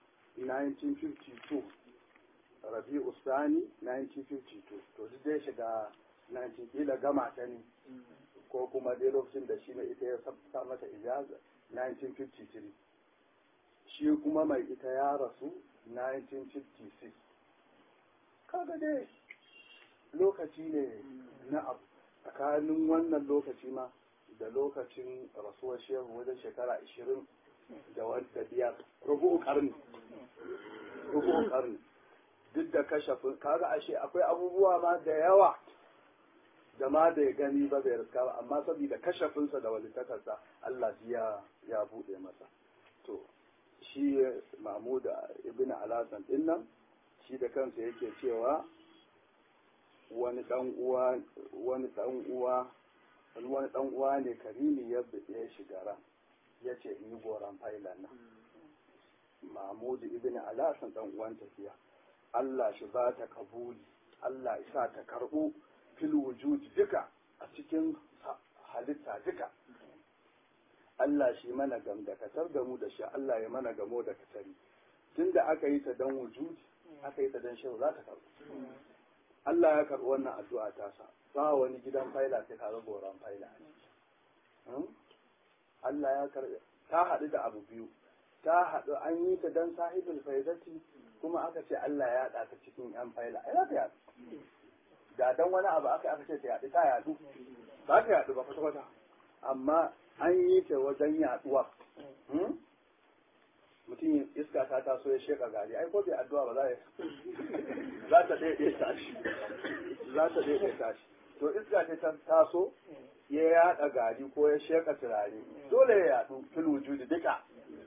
1952 rabi'u sani 1952 to duk dai shiga 19 kila gama ta ne ko kuma dai lokacin da shi mai ita ya sa mata ijaza 1953 shi kuma mai ita ya rasu 1956 kaga dai lokaci ne na abu tsakanin wannan lokaci ma da lokacin rasuwar shehu wajen shekara 20 da wadda biyar rubu karni rubu karni duk da kashafin kaga ashe akwai abubuwa ma da yawa da ma da ya gani ba bai riska ba amma saboda kashafinsa da walitakarsa Allah ya ya bude masa to shi Mahmud ibn Alasan din nan shi da kansa yake cewa wani dan uwa wani dan uwa wani dan uwa ne karimi ya ya shiga ran yace in yi goran failan nan Mahmud ibn Alasan dan uwan tafiya Allah shi ba ta kabuli Allah ya sa ta karbu fil wujud duka a cikin halitta duka Allah shi mana gam da katar da mu da shi Allah ya mana gamo da katari tunda aka yi ta dan wujud aka yi ta dan shehu za ta karbu Allah ya karbi wannan addu'a ta sa ba wani gidan faila sai ka ga goran faila Allah ya karbi ta haɗu da abu biyu ta haɗu an yi ta dan sahibul faidati kuma aka ce Allah ya haɗa ta cikin yan faila ai za ta yaɗu da dan wani abu aka aka ce ta yaɗu ta yaɗu ba ta yaɗu ba kwata kwata amma an yi ta wajen yaɗuwa mutum iska ta taso ya sheka gari ai ko bai addu'a ba za za ta ɗaiɗe tashi za ta ɗaiɗe tashi to iska ce ta taso ya yaɗa gari ko ya sheka turare dole ya yaɗu fil wujudi duka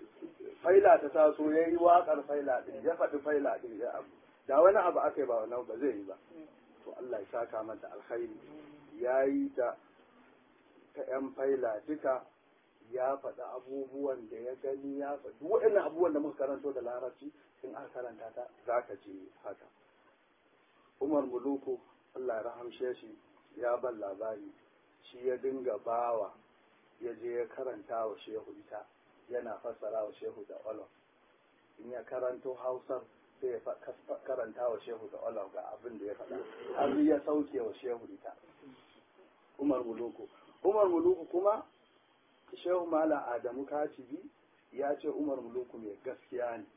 faila ta taso ya yi waƙar faila ɗin ya faɗi faila ɗin ya abu da wani abu aka yi ba wani ba zai yi ba to Allah ya saka mata alkhairi ya yi ta ta ‘yan faila duka ya faɗi abubuwan da ya gani ya faɗi waɗannan abubuwan da muka karanto da larabci in aka karanta ta za ka ji haka umar muluku Allah ya rahamshe shi ya ban labari shi ya dinga bawa ya je ya karanta wa shehu ita yana fassara wa shehu da olof in ya karanto hausar sai ya karanta wa shehu da olof ga abin da ya faɗa har ya sauke wa shehu ita umar muluku umar muluku kuma shehu mala adamu katibi ya ce umar muluku mai gaskiya ne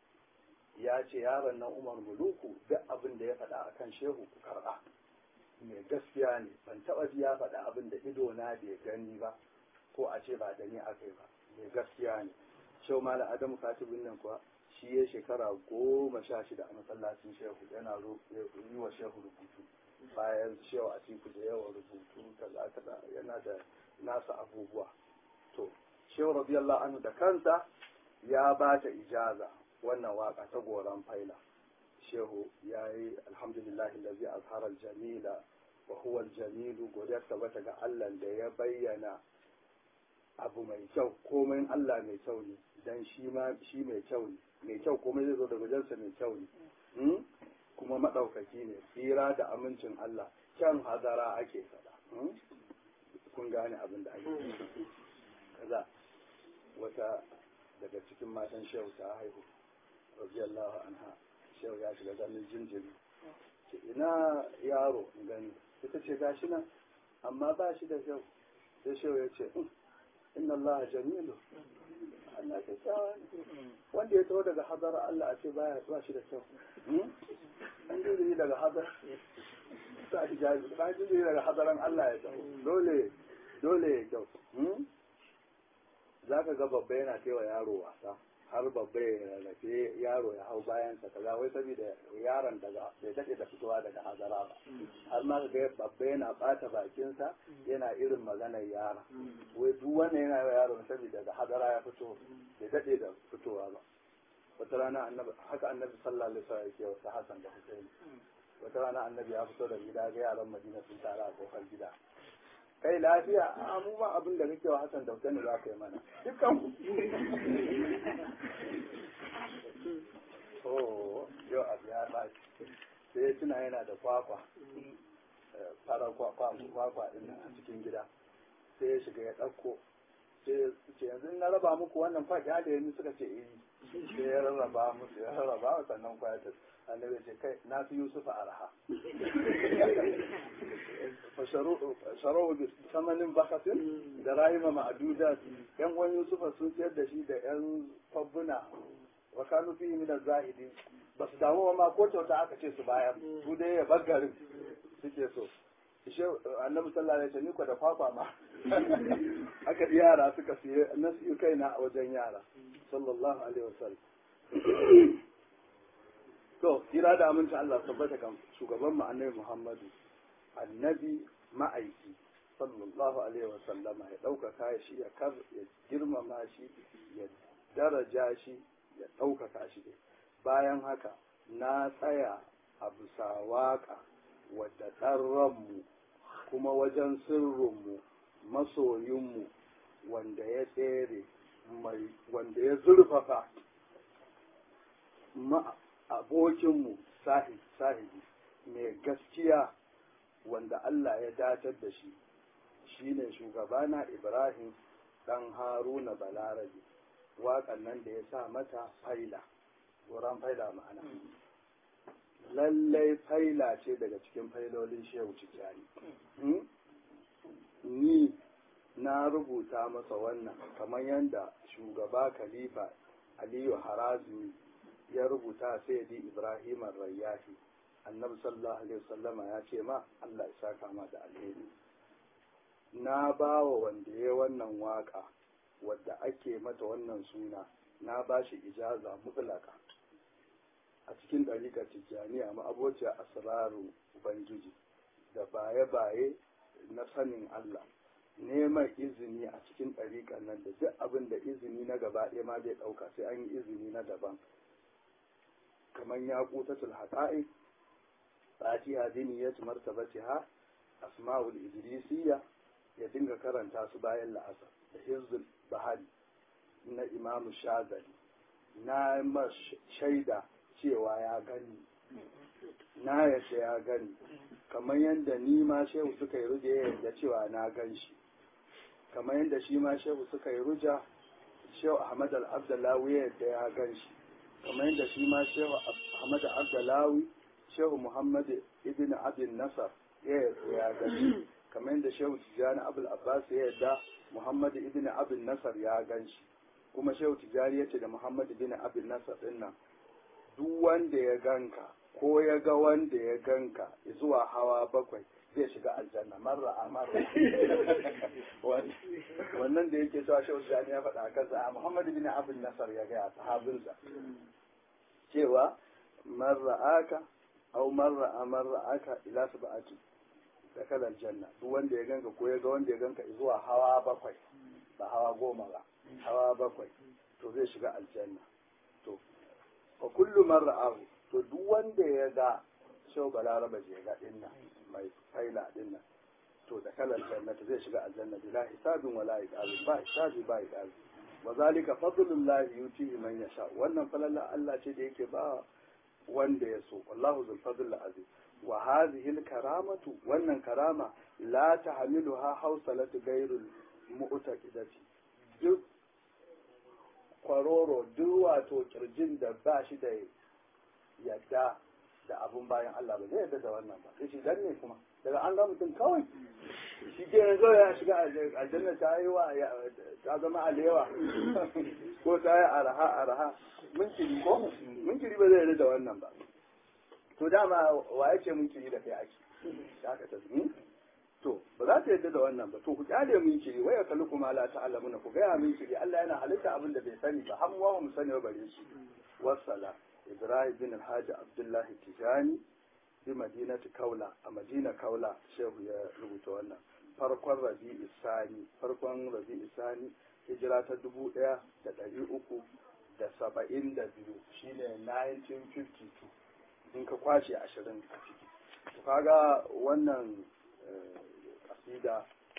ya ce yaron nan umar muluku duk abin da ya faɗa akan shehu ku karɓa mai gaskiya ne ban taɓa ji ya faɗa abin da ido na bai gani ba ko a ce ba da ni aka yi ba mai gaskiya ne shehu mala adamu katibin nan kuwa shi ya shekara goma sha shida a masallacin shehu yana yi wa shehu rubutu bayan shehu a cikin da yawa rubutu kaza kaza yana da nasa abubuwa to shehu radiyallahu anhu da kansa ya ba ta ijaza wannan waka ta goran faila shehu ya yi alhamdulillahi lazi azhara jamila wa huwa jamilu godiya tabbata ga Allah da ya bayyana abu mai kyau komai Allah mai kyau ne dan shi ma shi mai kyau ne mai kyau komai zai zo daga wajensa mai kyau ne kuma maɗaukaki ne tsira da amincin Allah kyan hadara ake faɗa kun gane abin da ake kaza wata daga cikin matan shehu ta haihu radiyallahu anha shehu ya shiga ganin jinjiri ce ina yaro gani ita ce gashi nan amma ba shi da kyau sai shehu ya ce inna Allah jamilu Allah kyakkyawa ne wanda ya taho daga hadar Allah a ce baya ba shi da kyau an jirgin daga hadar sa shi jaji ba jirgin daga hadaran Allah ya taho dole dole ya kyau za ka ga babba yana tewa yaro wasa har babba ya rarrafe yaro ya hau bayansa kaza wai saboda yaron daga bai daɗe da fitowa daga hadara ba har ma ga babba yana ɓata bakinsa yana irin maganar yara wai duk wannan yana yawa yaro saboda daga hadara ya fito bai daɗe da fitowa ba wata rana annabi haka annabi sallallahu alaihi wasallam yake wasu hasan da husaini wata rana annabi ya fito da gida ga yaran madina sun tara a kofar gida kai lafiya a mu ma abin da kake wa Hassan da Hussein za ka yi mana dukkan ku oh yau abu ya ɓaci sai tuna yana da kwakwa fara kwakwa kwakwa din a cikin gida sai ya shiga ya ɗauko sai ce yanzu na raba muku wannan fa ya da yanzu suka ce eh sai ya rarraba musu ya rarraba sannan kwaya ta annabi ce kai na fi yusufa arha fasharu bi samanin bakatin da rahima ma'adudat yan uwan yusufa sun siyar da shi da yan fabbuna wa kanu fi min zahidi ba su damu ma ko kyauta aka ce su bayar su dai ya baggarin suke so ishe annabi sallallahu alaihi wasallam ko da kwakwa ma aka yara suka siye na siyo kaina a wajen yara sallallahu alaihi wasallam to kira da aminta Allah tabbata kan shugaban mu annabi Muhammadu annabi ma'aiki sallallahu alaihi wasallam ya ɗaukaka shi ya kar ya girmama shi ya daraja shi ya ɗaukaka shi bayan haka na tsaya a bisa waƙa wadda ɗan ranmu kuma wajen sirrinmu masoyinmu wanda ya tsere wanda ya zurfafa abokinmu sahibi mai gaskiya wanda Allah ya datar da shi shine shugabana Ibrahim ɗan Haruna Balarabe waƙan nan da ya sa mata faila wuran faila ma'ana lallai faila ce daga cikin failolin shehu tijjani ni na rubuta masa wannan kamar yadda shugaba khalifa aliyu harazmi ya rubuta sayyidi ibrahim rayyahi annabi sallallahu alaihi wasallama ya ce ma allah ya saka ma da alheri na ba wa wanda ya wannan waka wadda ake mata wannan suna na ba shi ijaza mutlaka a cikin ɗariƙar tijjaniya ma'abociya asraru ubangiji da baye-baye na sanin Allah neman izini a cikin ɗariƙar nan da duk abin da izini na gaba ɗaya ma zai ɗauka sai an yi izini na daban kamar ya kutatul haƙa'i fatiha diniyat martabatiha asma'ul idrisiyya ya dinga karanta su bayan la'asar da hizbul bahari na imamu shazali na shaida cewa ya gani na yace ya gani kamar yadda ni ma shehu suka yi ruja yadda cewa na gan shi kamar yadda shi ma shehu suka yi ruja shehu ahmad al-abdallawi yadda ya gan shi kamar yadda shi ma shehu ahmad al-abdallawi shehu muhammad ibn abin nasar ya gan shi kamar yadda shehu tijjani abul abbas ya yadda muhammad ibn abin nasar ya gan shi kuma shehu tijjani ya ce da muhammad ibn abin nasar din nan duk wanda ya ganka ko ya ga wanda ya ganka zuwa hawa bakwai zai shiga aljanna marra a marra wannan da yake cewa shehu tijjani ya faɗa kansa a muhammad ibn abin nasar ya gaya sahabinsa cewa marra aka au marra a marra aka ila sab'ati da kalar janna duk wanda ya ganka ko ya ga wanda ya ganka zuwa hawa bakwai ba hawa goma ba hawa bakwai to zai shiga aljanna to fa kullu man ra'ahu to duk wanda ya ga shau balaraba je ga dinnan mai faila dinnan to da kalar jannata zai shiga aljanna bila hisabin wala iqabin ba hisabi ba iqabi wa zalika fadlullahi yutihi man yasha wannan falalla Allah ce da yake ba wanda ya so wallahu zul fadl azim wa hadhihi al karamatu wannan karama la tahmiluha hawsalatu ghayrul mu'taqidati duk kwaroro duk wato kirjin da ba shi da yadda da abun bayan Allah ba zai yadda da wannan ba sai shi dan ne kuma daga an ga mutum kawai shi ke yanzu ya shiga aljanna ta yi wa ta zama alewa ko ta yi araha araha munkiri ko munkiri ba zai yarda da wannan ba to dama wa ya ce munkiri da kai ake da aka ta to ba za ta yarda da wannan ba to ku kyale munkiri waya kallu kuma la ta'lamuna ku gaya munkiri Allah yana halitta abin da bai sani ba har mu mu sani ba bare shi wassala Ibrahim bin Alhaji Abdullahi Tijani bi madinati kaula a madina kaula shehu ya rubuta wannan farkon rabi'u sani farkon rabi'u sani hijira ta dubu ɗaya da ɗari uku da saba'in da biyu shine 1952 in ka kwashe ashirin a ciki to kaga wannan kasida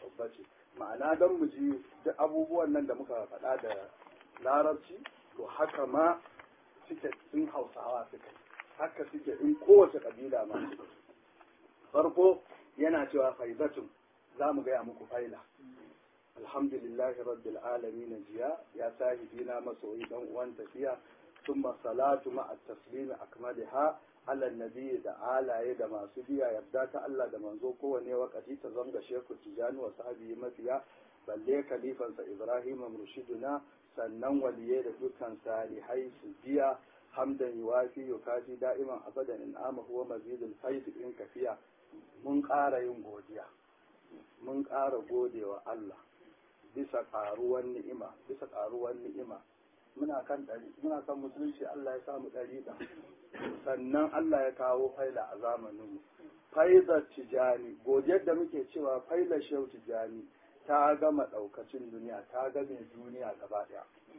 bace ma'ana don mu ji duk abubuwan nan da muka faɗa da larabci to haka ma suke in hausawa suke haka suke in kowace ƙabila ma farko yana cewa faizatun za mu gaya muku faila alhamdulillahi rabbil alamin jiya ya sahibina masoyi dan uwan tafiya ثم salatu مع التسليم أكملها على النبي da alaye da masu biya yarda ta Allah da manzo kowane wakati ta zanga sheku tijani wa sahabi mafiya balle kalifansa Ibrahim murshiduna sannan waliye da dukkan salihai su biya hamdan yuwafi yukafi da'iman abadan in amahu wa mazidul faid in kafiya mun ƙara yin godiya mun ƙara godewa Allah bisa ƙaruwan ni'ima bisa ƙaruwan ni'ima muna kan ɗari muna kan musulunci Allah ya samu ɗari da sannan Allah ya kawo faila a zamaninmu faizar tijani godiyar da muke cewa faila shehu tijani ta gama ɗaukacin duniya ta game duniya gaba ɗaya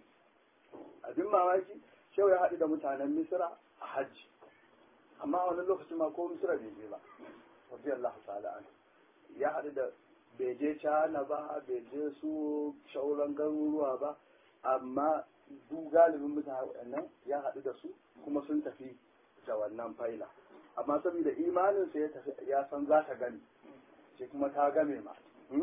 abin mamaki shehu ya haɗu da mutanen misira a hajji amma wani lokaci ma ko misira bai je ba rabbi Allah ta'ala ya haɗu da bai je cana ba bai je su shauran garuruwa ba amma duk galibin mutane waɗannan ya haɗu da su kuma sun tafi da wannan faila amma saboda imaninsa ya tafi ya san za ta gani shi kuma ta game ma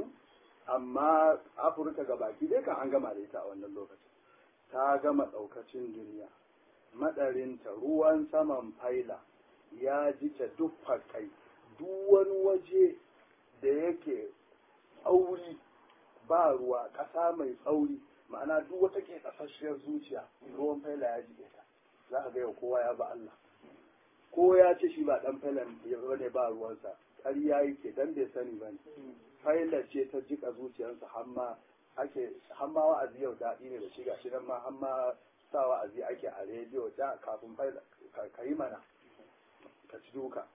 amma afirka ga baki dai kan an gama da ita a wannan lokacin ta gama ɗaukacin duniya madarinta ruwan saman faila ya jice duk fakai duk wani waje da yake tsauri ba ruwa ƙasa mai tsauri ma'ana duk wata ke kasashiyar zuciya ruwan faila ya jike ta za ka gaya kowa ya ba Allah ko ya ce shi ba dan failan ya ne ba ruwansa ƙarya yake dan bai sani ba ne faila ce ta jika zuciyarsa hamma ake hamma wa'azi yau daɗi ne da shi gashi nan ma hamma sa wa'azi ake a rediyo da kafin faila ka yi mana ka ci duka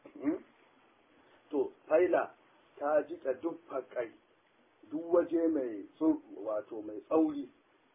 to faila ta jika duk fakai duk waje mai wato mai tsauri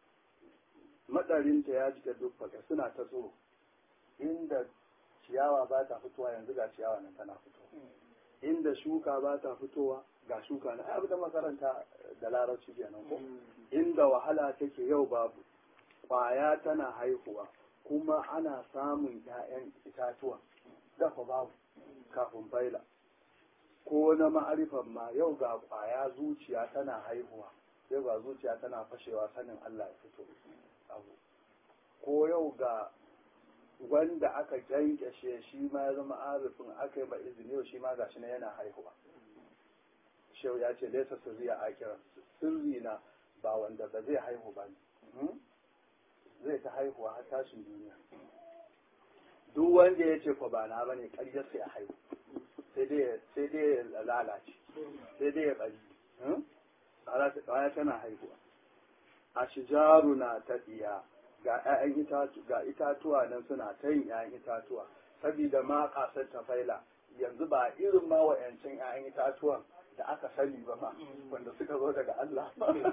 madarinta ya jika duk fakai suna ta tsoro inda ciyawa ba ta fitowa yanzu ga ciyawa nan tana fitowa inda shuka ba ta fitowa ga shuka na abu da makaranta da larabci kenan ko inda wahala take yau babu kwaya tana haihuwa kuma ana samun 'ya'yan itatuwa dafa babu kafin baila ko na ma'arifan ma yau ga kwaya zuciya tana haihuwa yau ga zuciya tana fashewa sanin Allah ya fito abu ko yau ga wanda aka kyankyashe shi ma ya zama arifin aka yi ba izini yau shi ma gashi na yana haihuwa shehu ya ce laisa sirri a akiran sirri na ba wanda ba zai haihu ba ne zai ta haihuwa har tashin duniya duk wanda ya ce ko ba na bane ƙaryar sai a haihu sai dai ya lalace sai dai ya bari ƙwaya tana haihuwa a shijaru na ta ɗiya ga ‘ya'yan itatu ga itatuwa nan suna ta yin ‘ya'yan itatuwa saboda ma ƙasar ta faila yanzu ba irin ma wa'yancin ‘ya'yan itatuwan da aka sani ba ma wanda suka zo daga Allah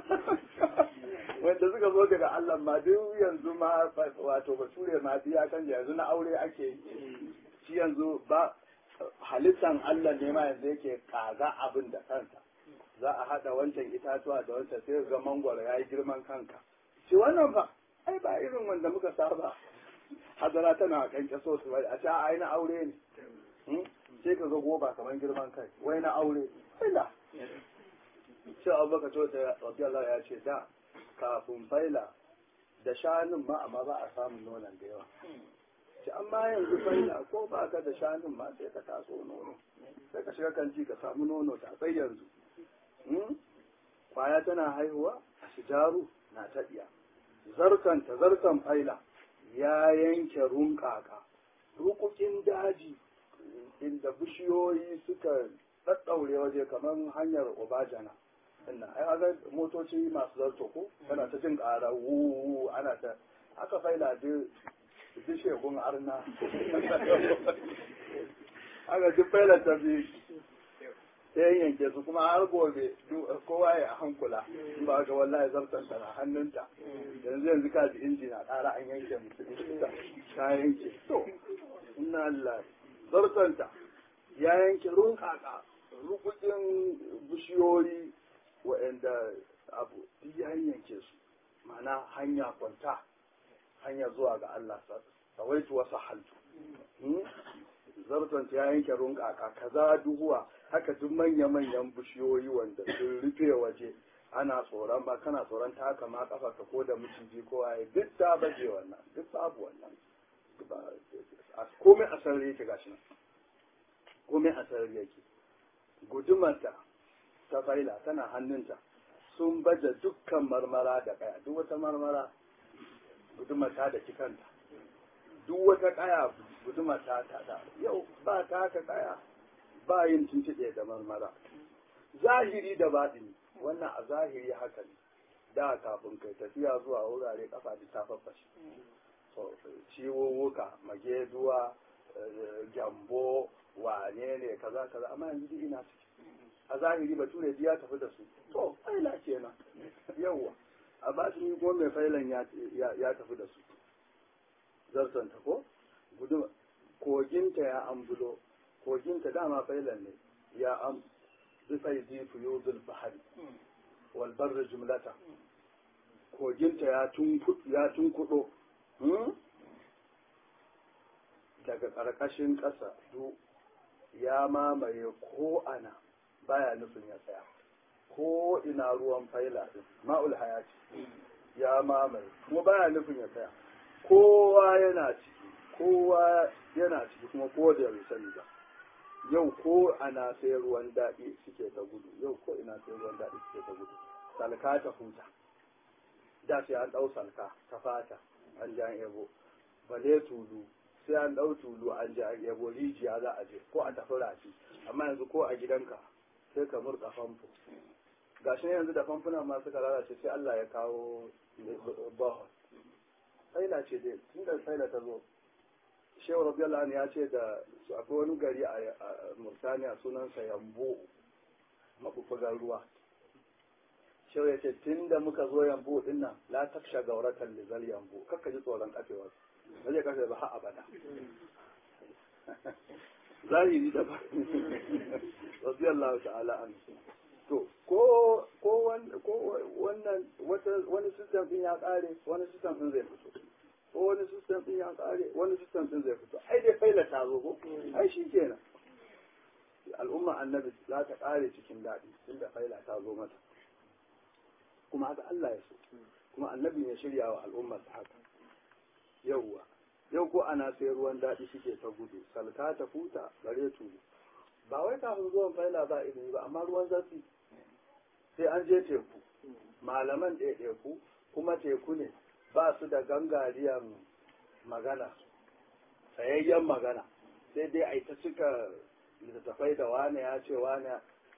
wanda suka zo daga Allah ma duk yanzu ma wato bature ma biya kan yanzu na aure ake yi shi yanzu ba halittan Allah ne ma yanzu yake kaga abin da kansa za a haɗa wancan itatuwa da wancan sai ga mangwaro ya yi girman kanka shi wannan ba ai ba irin wanda muka saba hadara tana kanke so su bai a ce ai na aure ne sai ka ga goba kamar girman kai wai na aure faila shi abu baka to da rabbi Allah ya ce da kafin faila da shanun ma amma ba a samun nonon da yawa ci amma yanzu faila ko ba ka da shanun ma sai ka taso nono sai ka shiga kanti ka samu nono ta sai yanzu kwaya tana haihuwa a shijaru na taɗiya zarkan ta zarkan faila ya yanke runƙaƙa rukukin daji inda bishiyoyi suka ɗaɗɗaure waje kamar hanyar obajana ina ai ga motoci masu zarto ko kana ta jin ƙara wu ana ta aka faila duk shegun arna aka duk faila ta bi sai yanke su kuma har gobe kowa ya hankula in ba ga wallahi zartan ta na hannunta yanzu yanzu ka ji inji na ƙara an yanke musu ta yanke to inna Allah zartanta ya yanke runkaka rukukin bishiyoyi waɗanda abu duk ya yanke su ma'ana hanya kwanta hanya zuwa ga Allah sawaitu wasu haltu zarton ya yanke runƙaƙa kaza duhuwa haka duk manya-manyan bishiyoyi wanda sun rufe waje ana tsoron ba kana tsoron ta haka ma kafa ka ko da miciji ko waye duk ta baje wannan duk babu wannan komai a sarari yake gashi nan komai a sarari yake gudumarta ta faila tana hannunta sun baje dukkan marmara da kaya duk wata marmara gudumata da kikanta duk wata kaya gudumata ta da yau ba ta haka kaya ba yin tuntuɗe da marmara zahiri da baɗini wannan a zahiri haka ne da kafin kai tafiya zuwa wurare kafa da ta faffashe ciwowuka mageduwa gyambo wane ne kaza kaza amma yanzu duk ina ciki a zahiri bature ya tafi da su to faila kenan yawwa a ba shi ko mai failan ya tafi da su zartanta ko gudu koginta ya ambulo koginta dama failan ne ya am zufai zifu yuzul bahari wal barri jumlata koginta ya tunkudo daga ƙarƙashin ƙasa du ya mamaye ko ana baya nufin ya tsaya ko ina ruwan faila din ma'ul hayati ya mamaye kuma baya nufin ya tsaya kowa yana ciki kowa yana ciki kuma ko da bai sani ba yau ko ana sai ruwan daɗi suke ta gudu yau ko ina sai ruwan daɗi suke ta gudu salka ta huta da sai an ɗau salka ta fata an ji an yabo bale tulu sai an ɗau tulu an ji an yabo rijiya za a je ko a tafi rafi amma yanzu ko a gidanka sai ka murɗa famfo gashi ne yanzu da famfuna ma suka lalace sai Allah ya kawo bahon saila ce dai tun da saila ta zo shehu rabiyallahu ya ce da akwai wani gari a murtaniya sunansa yambo mabubugan ruwa shehu ya ce tun da muka zo yambo din nan la taksha gauratan lizal yambo kakka ji tsoron kafewa ba zai kafe ba har abada zahiri da ba rabiyallahu ta'ala an to ko ko wannan wani system din ya kare wani system din zai fito ko wani system din ya kare wani system din zai fito ai dai faila ta zo ko ai shi kenan al'umma annabi za ta kare cikin daɗi tunda faila ta zo mata kuma haka Allah ya so kuma annabi ya shirya wa al'umma ta haka yauwa yau ko ana sai ruwan daɗi suke ta gudu salka ta futa bare tulu ba wai kafin zuwan faila ba ilimi ba amma ruwan zafi sai an je teku malaman ɗaiɗaiku kuma teku ne ba su da gangariyan magana tsayayyen magana sai dai a ta cika littattafai da wane ya ce wane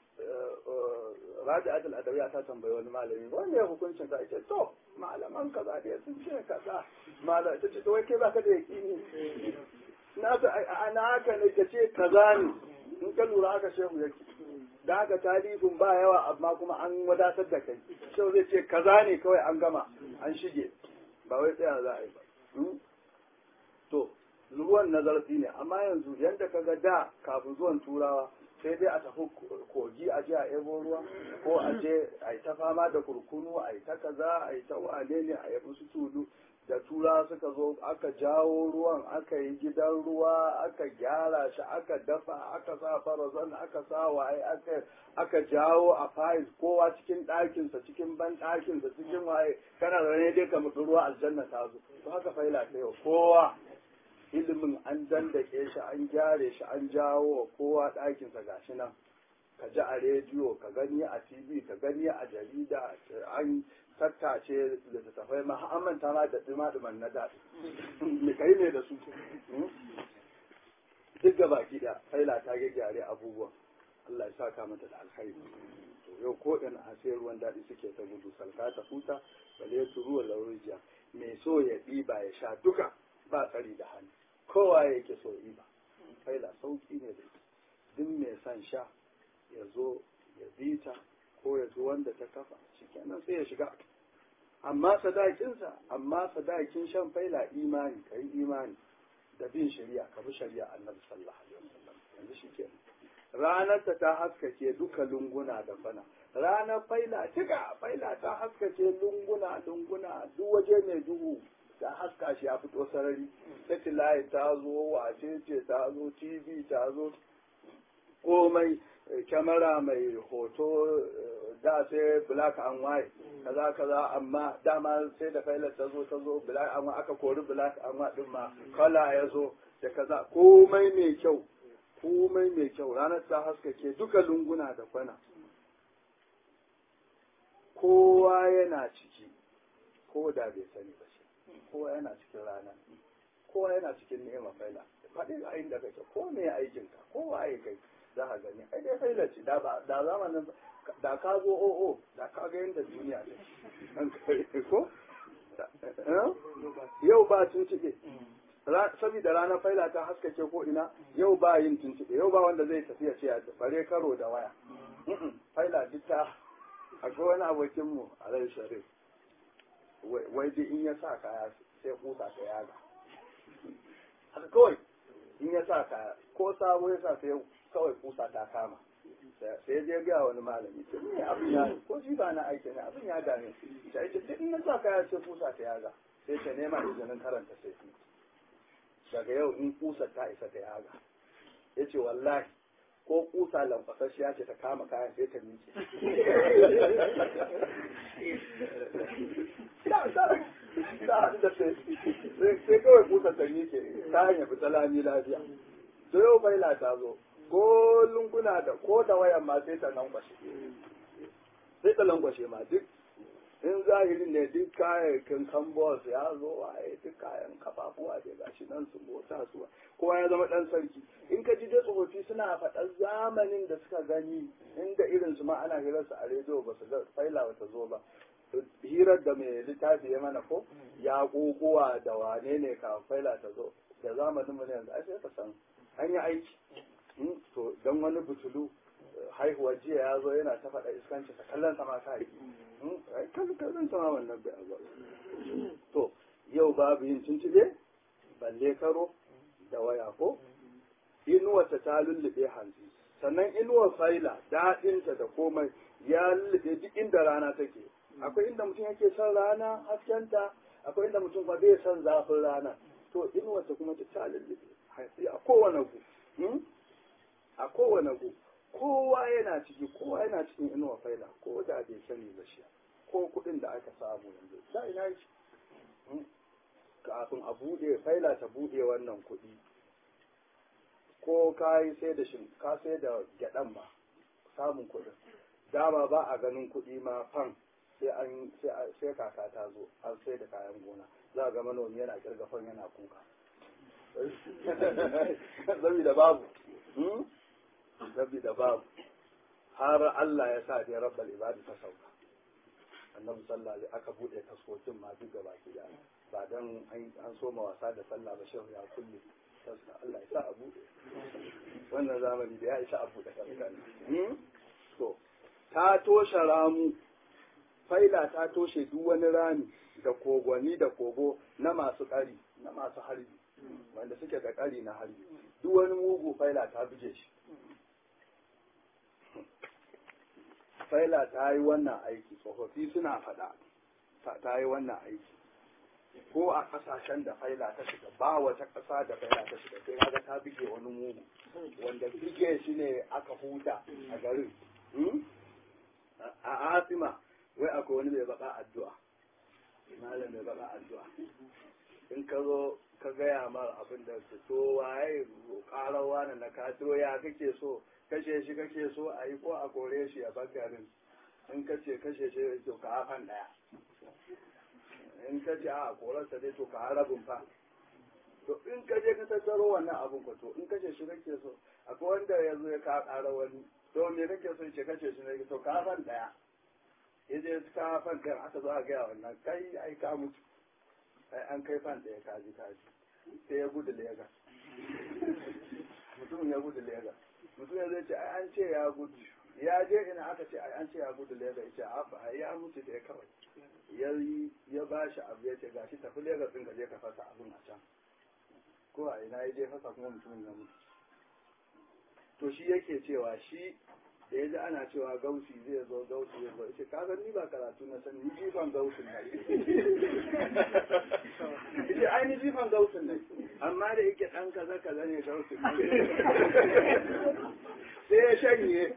rabi adal adawiya ta tambayi wani malami wanda ya hukuncin ka ce to malaman kaza dai sun ce kaza malam ta ce to wai kai baka da yaƙini na ga ana haka ne ka ce kaza ne in ka lura haka shehu yake da haka talibin ba yawa amma kuma an wadatar da kai shehu zai ce kaza ne kawai an gama an shige ba wai tsaya za a yi ba to ruwan na zarfi ne amma yanzu yadda ka ga da kafin zuwan turawa sai dai a tafi kogi a je a ebo ruwa ko a je a yi ta fama da kurkunu a yi ta kaza a yi ta wane ne a yabi su tulu da tura suka zo aka jawo ruwan aka yi gidan ruwa aka gyara shi aka dafa aka sa farazan aka sa waye aka aka jawo a fayis kowa cikin ɗakinsa cikin ban ɗakinsa cikin waye kana da dai ka mutu ruwa aljanna ta zo to haka faila ta yau kowa ilimin an dandake shi an gyare shi an jawo kowa ɗakinsa gashi nan ka ji a rediyo ka gani a tv ka gani a jarida an tattace littattafai ma an manta ma da dima-diman na daɗi me kai ne da su duk ga baki da faila ta gyare abubuwan Allah ya saka mata da alkhairi to yau ko in a sai ruwan daɗi suke ta gudu salka ta huta bale su ruwan laurijiya mai so ya ɗiba ya sha duka ba tsari da hannu kowa yake so ɗiba faila sauki ne da duk mai son sha ya zo ya bi ta ko ya zo wanda ta kafa shikenan sai ya shiga amma sadakinsa amma sadakin shan faila imani ka yi imani da bin shari'a ka bi shari'a annabi sallallahu alaihi wasallam yanzu shikenan ranar ta ta haskake duka lunguna da fana ranar faila cika faila ta haskake lunguna lunguna duk waje mai duhu ta haska shi ya fito sarari satellite ta zo wace ce ta zo tv ta zo komai kyamara mai hoto da sai black and white kaza kaza amma dama sai da failar ta zo ta zo black and white aka kori black and white din ma kala ya zo da kaza komai mai kyau komai mai kyau ranar ta haskake duka lunguna da kwana kowa yana ciki ko da bai sani ba shi kowa yana cikin rana kowa yana cikin ni'ima faila faɗi a inda kake ko me aikinka kowa ya kai za ka gani ai dai faila ce da da zamanin da ka zo o'o da ka ga yadda duniya ce ko yau ba tuntuɓe saboda ranar faila ta haskake ko ina yau ba yin tuntuɓe yau ba wanda zai tafiya ce ya bare karo da waya faila duk ta akwai wani abokinmu a rai sharif wai duk in ya sa kaya sai kusa ta yaga haka kawai in ya sa kaya ko sabo ya sa sai kawai kusa ta kama sai je ga wani malami ce ne abin ya ko shi ba na aiki ne abin ya dame sai ce duk in ya sa kaya sai kusa ta yaga sai ta nema izinin karanta sai daga yau in kusa ta isa ta yaga ya ce wallahi ko kusa lamfasasshiya ce ta kama kayan sai ta miƙe sai kawai kusa ta miƙe ta hanyar fita lami lafiya to yau baila ta zo ko lunguna da ko da wayan ma sai ta lankwashe sai ta lankwashe ma duk in zahirin ne duk kayayyakin kambos ya zo waye duk kayan kafafuwa da gashi nan su mota su kowa ya zama dan sarki in ka ji dai tsofaffi suna faɗar zamanin da suka gani inda irin su ma ana hirar su a rediyo ba su ga faila ba ta zo ba hirar da mai littafi ya mana ko ya kokowa da wane ne ka faila ta zo da zamanin mu ne yanzu ai sai ka san an yi aiki to dan wani butulu haihuwar jiya ya zo yana ta faɗa iskanci ta kallon sama ta yi kallon sama wannan bai abu to yau babu yin tuntube balle karo da waya ko inuwarta ta lullube hanzi sannan inuwar faila daɗinta da komai ya lullube duk inda rana take akwai inda mutum yake son rana haskenta akwai inda mutum ba bai son zafin rana to inuwarta kuma ta lullube a kowane gu a kowane gu kowa yana ciki kowa yana cikin inuwa faila ko da bai sani ba shi ko kuɗin da aka samu yanzu da ina shi kafin a buɗe faila ta buɗe wannan kuɗi ko ka yi sai da shin ka sai da gyaɗan ba samun kuɗin dama ba a ganin kuɗi ma fan sai an sai kaka ta zo an sai da kayan gona za ga manomi yana kirga fan yana kuka saboda babu saboda babu har Allah ya sa dai rabbal ibadi ta sauka annabi sallallahu alaihi aka bude taskokin ma duk gaba ki da ba dan an soma wasa da sallah ba shehu ya kulle taska Allah ya sa a bude wannan zamani da ya isa a bude taskan to ta toshe ramu faila ta toshe duk wani rami da kogwani da kogo na masu ƙari na masu harbi wanda suke da ƙari na harbi duk wani mugu faila ta buge shi faila ta yi wannan aiki tsofaffi suna faɗa ta yi wannan aiki ko a ƙasashen da faila ta shiga ba wata ƙasa da faila ta shiga sai kaga ta buge wani mugu wanda buge shi ne aka huta a garin a asima wai akwai wani mai baka addu'a malam mai baka addu'a in ka zo ka gaya mar abin da su to waye ƙarawa na na ka to ya kake so kashe shi kake so a yi ko a kore shi a bakarin in ka ce kashe shi to ka hafan ɗaya in ka ce a korarsa dai to ka harabin fa to in ka je ka tattaro wannan abin ko to in kashe shi kake so akwai wanda ya zo ya ka ƙara wani to me kake so ce kashe shi ne to ka hafan ɗaya ya je ka hafan ɗaya aka zo a gaya wannan kai ai ka mutu ai an kai fan ɗaya kaji kaji sai ya gudu Legas mutum ya gudu Legas mutum ya zai ce ai an ce ya gudu ya je ina aka ce ai an ce ya gudu Legas ya ce a ya mutu da ya kawai ya ya ba shi abu ya ce gashi tafi Legas ɗin ka je ka fasa abin a can ko a ina ya je fasa kuma mutumin ya mutu to shi yake cewa shi da ya ji ana cewa gausi zai zo gausi zai zo ce kaga ni ba karatu na sani ni jifan gausin na ce ai ni jifan gausin ne amma da yake dan kaza kaza ne gausin sai ya shanye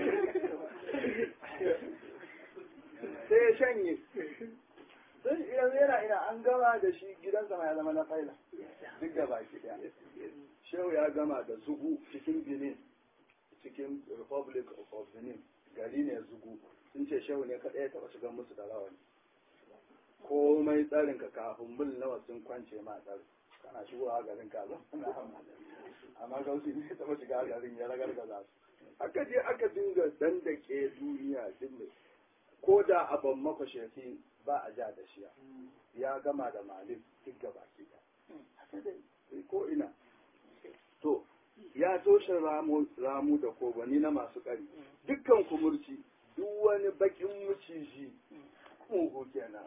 sai ya shanye don yanzu yana ina an gama da shi gidansa ma ya zama na faila duk da baki daya shehu ya gama da zugu cikin benin cikin republic of benin gari ne zugu sun ce shehu ne kaɗai ya taɓa shiga musu da rawani komai tsarin ka kafin mil nawa sun kwance ma tsarin kana shigowa garin ka amma gausi ne taɓa shiga garin ya ragargaza su aka je aka dinga dandake duniya dinga ko da abin makwashefi ba a ja da shiya ya gama da malin duk gaba ki haka dai ko ina to ya toshe ramu ramu da kogani na masu ƙari dukkan kumurci duk wani bakin muciji mugu kenan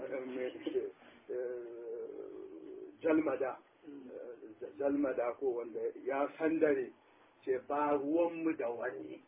jalmada jalmada ko wanda ya sandare ce ba ruwanmu da wani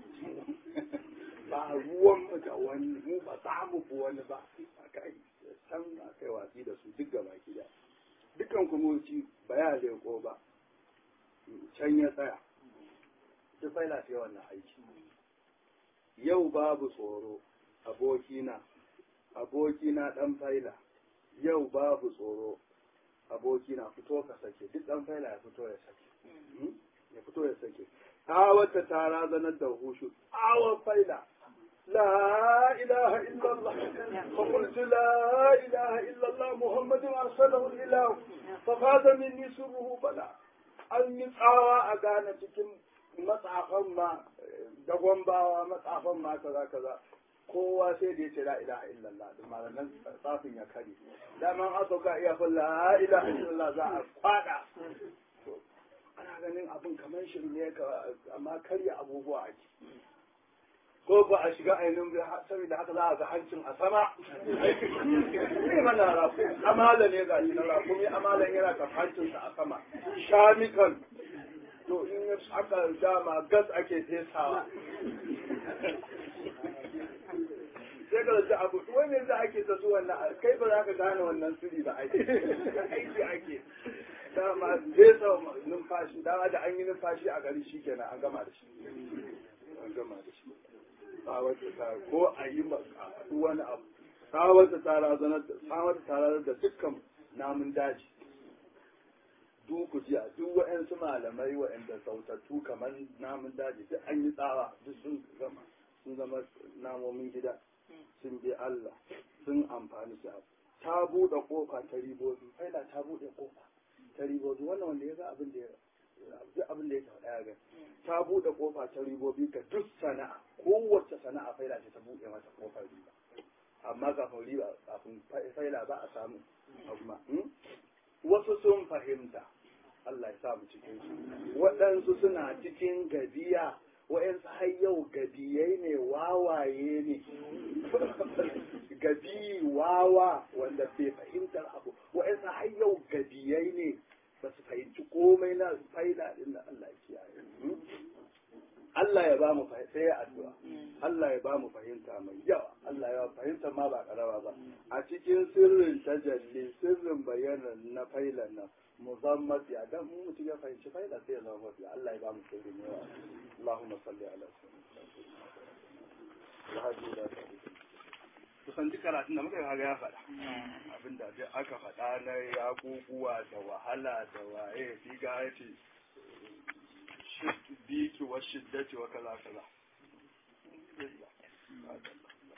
ba ruwanmu da wani mu ba za mu fi wani ba aka yi can aka yi watsi da su duk gaba gida dukkan kumurci ba ya leko ba can ya tsaya duk faila ce wannan aiki yau babu tsoro abokina abokina dan faila yau babu tsoro abokina fito ka sake duk dan faila ya fito ya sake ya fito ya sake wata ta razanar da hushu awon faila لا إله إلا الله فقلت لا إله إلا الله محمد أرسله الإله ففاز مني سره بلا an yi tsawa a gane cikin matsafan ma da gwambawa matsafan ma kaza kaza kowa sai da ya ce la ilaha illallah da malaman tsafin ya kare daman an sauka iya fin la ilaha illallah za a kwada ana ganin abin kamar shirme ka amma karya abubuwa ake ko ba a shiga ainihin saboda haka za a ga hancin a sama ne mana rafu amala ne ga shi na rafu mai amalan yana kan hancinsa a sama shamikan to in aka dama gas ake fesawa sai ka zaci abu wai me za ake ta su wannan kai ba za ka gane wannan siri ba aiki aiki ake dama fesa numfashi dama da an yi numfashi a gari shi kenan an gama da shi an gama da shi tsawarta ta ko a yi wani abu tsawarta ta razanar da tsawarta ta razanar da dukkan namun daji duku jiya duk wa'yansu malamai wa'yanda sautattu kamar namun daji duk an yi tsawa duk sun zama sun zama namomin gida sun bi Allah sun amfani su abu ta buɗe ƙofa ta ribobi faida ta buɗe ƙofa ta ribobi wannan wanda ya ga abin da ya duk abin da ya faɗa ya gani ta buɗe ƙofa ta ribobi ga duk sana'a kowace sana'a faila ce ta buɗe mata ƙofar riba amma kafin riba kafin faila ba a samu amma wasu sun fahimta Allah ya sa mu cikin su waɗansu suna cikin gabiya wa'yansu har yau gabiyai ne wawaye ne gabi wawa wanda bai fahimtar abu wa'yansu har yau gabiyai ne ba su fahimci komai na faida din da Allah ya kiyaye Allah ya ba mu sai ya addu'a Allah ya ba mu fahimta mai yawa Allah ya fahimta ma ba karawa ba a cikin sirrin tajalli sirrin bayyana na failan nan muzammat ya dan mu mutum ya fahimci faida sai ya zama mafi Allah ya ba mu sirrin yawa Allahumma salli ala sayyidina kusan duk karatun da muka kaga ya faɗa abinda duk aka faɗa na yakukuwa da wahala da waye fi ga ya ce biki wa shiddati wa kaza kaza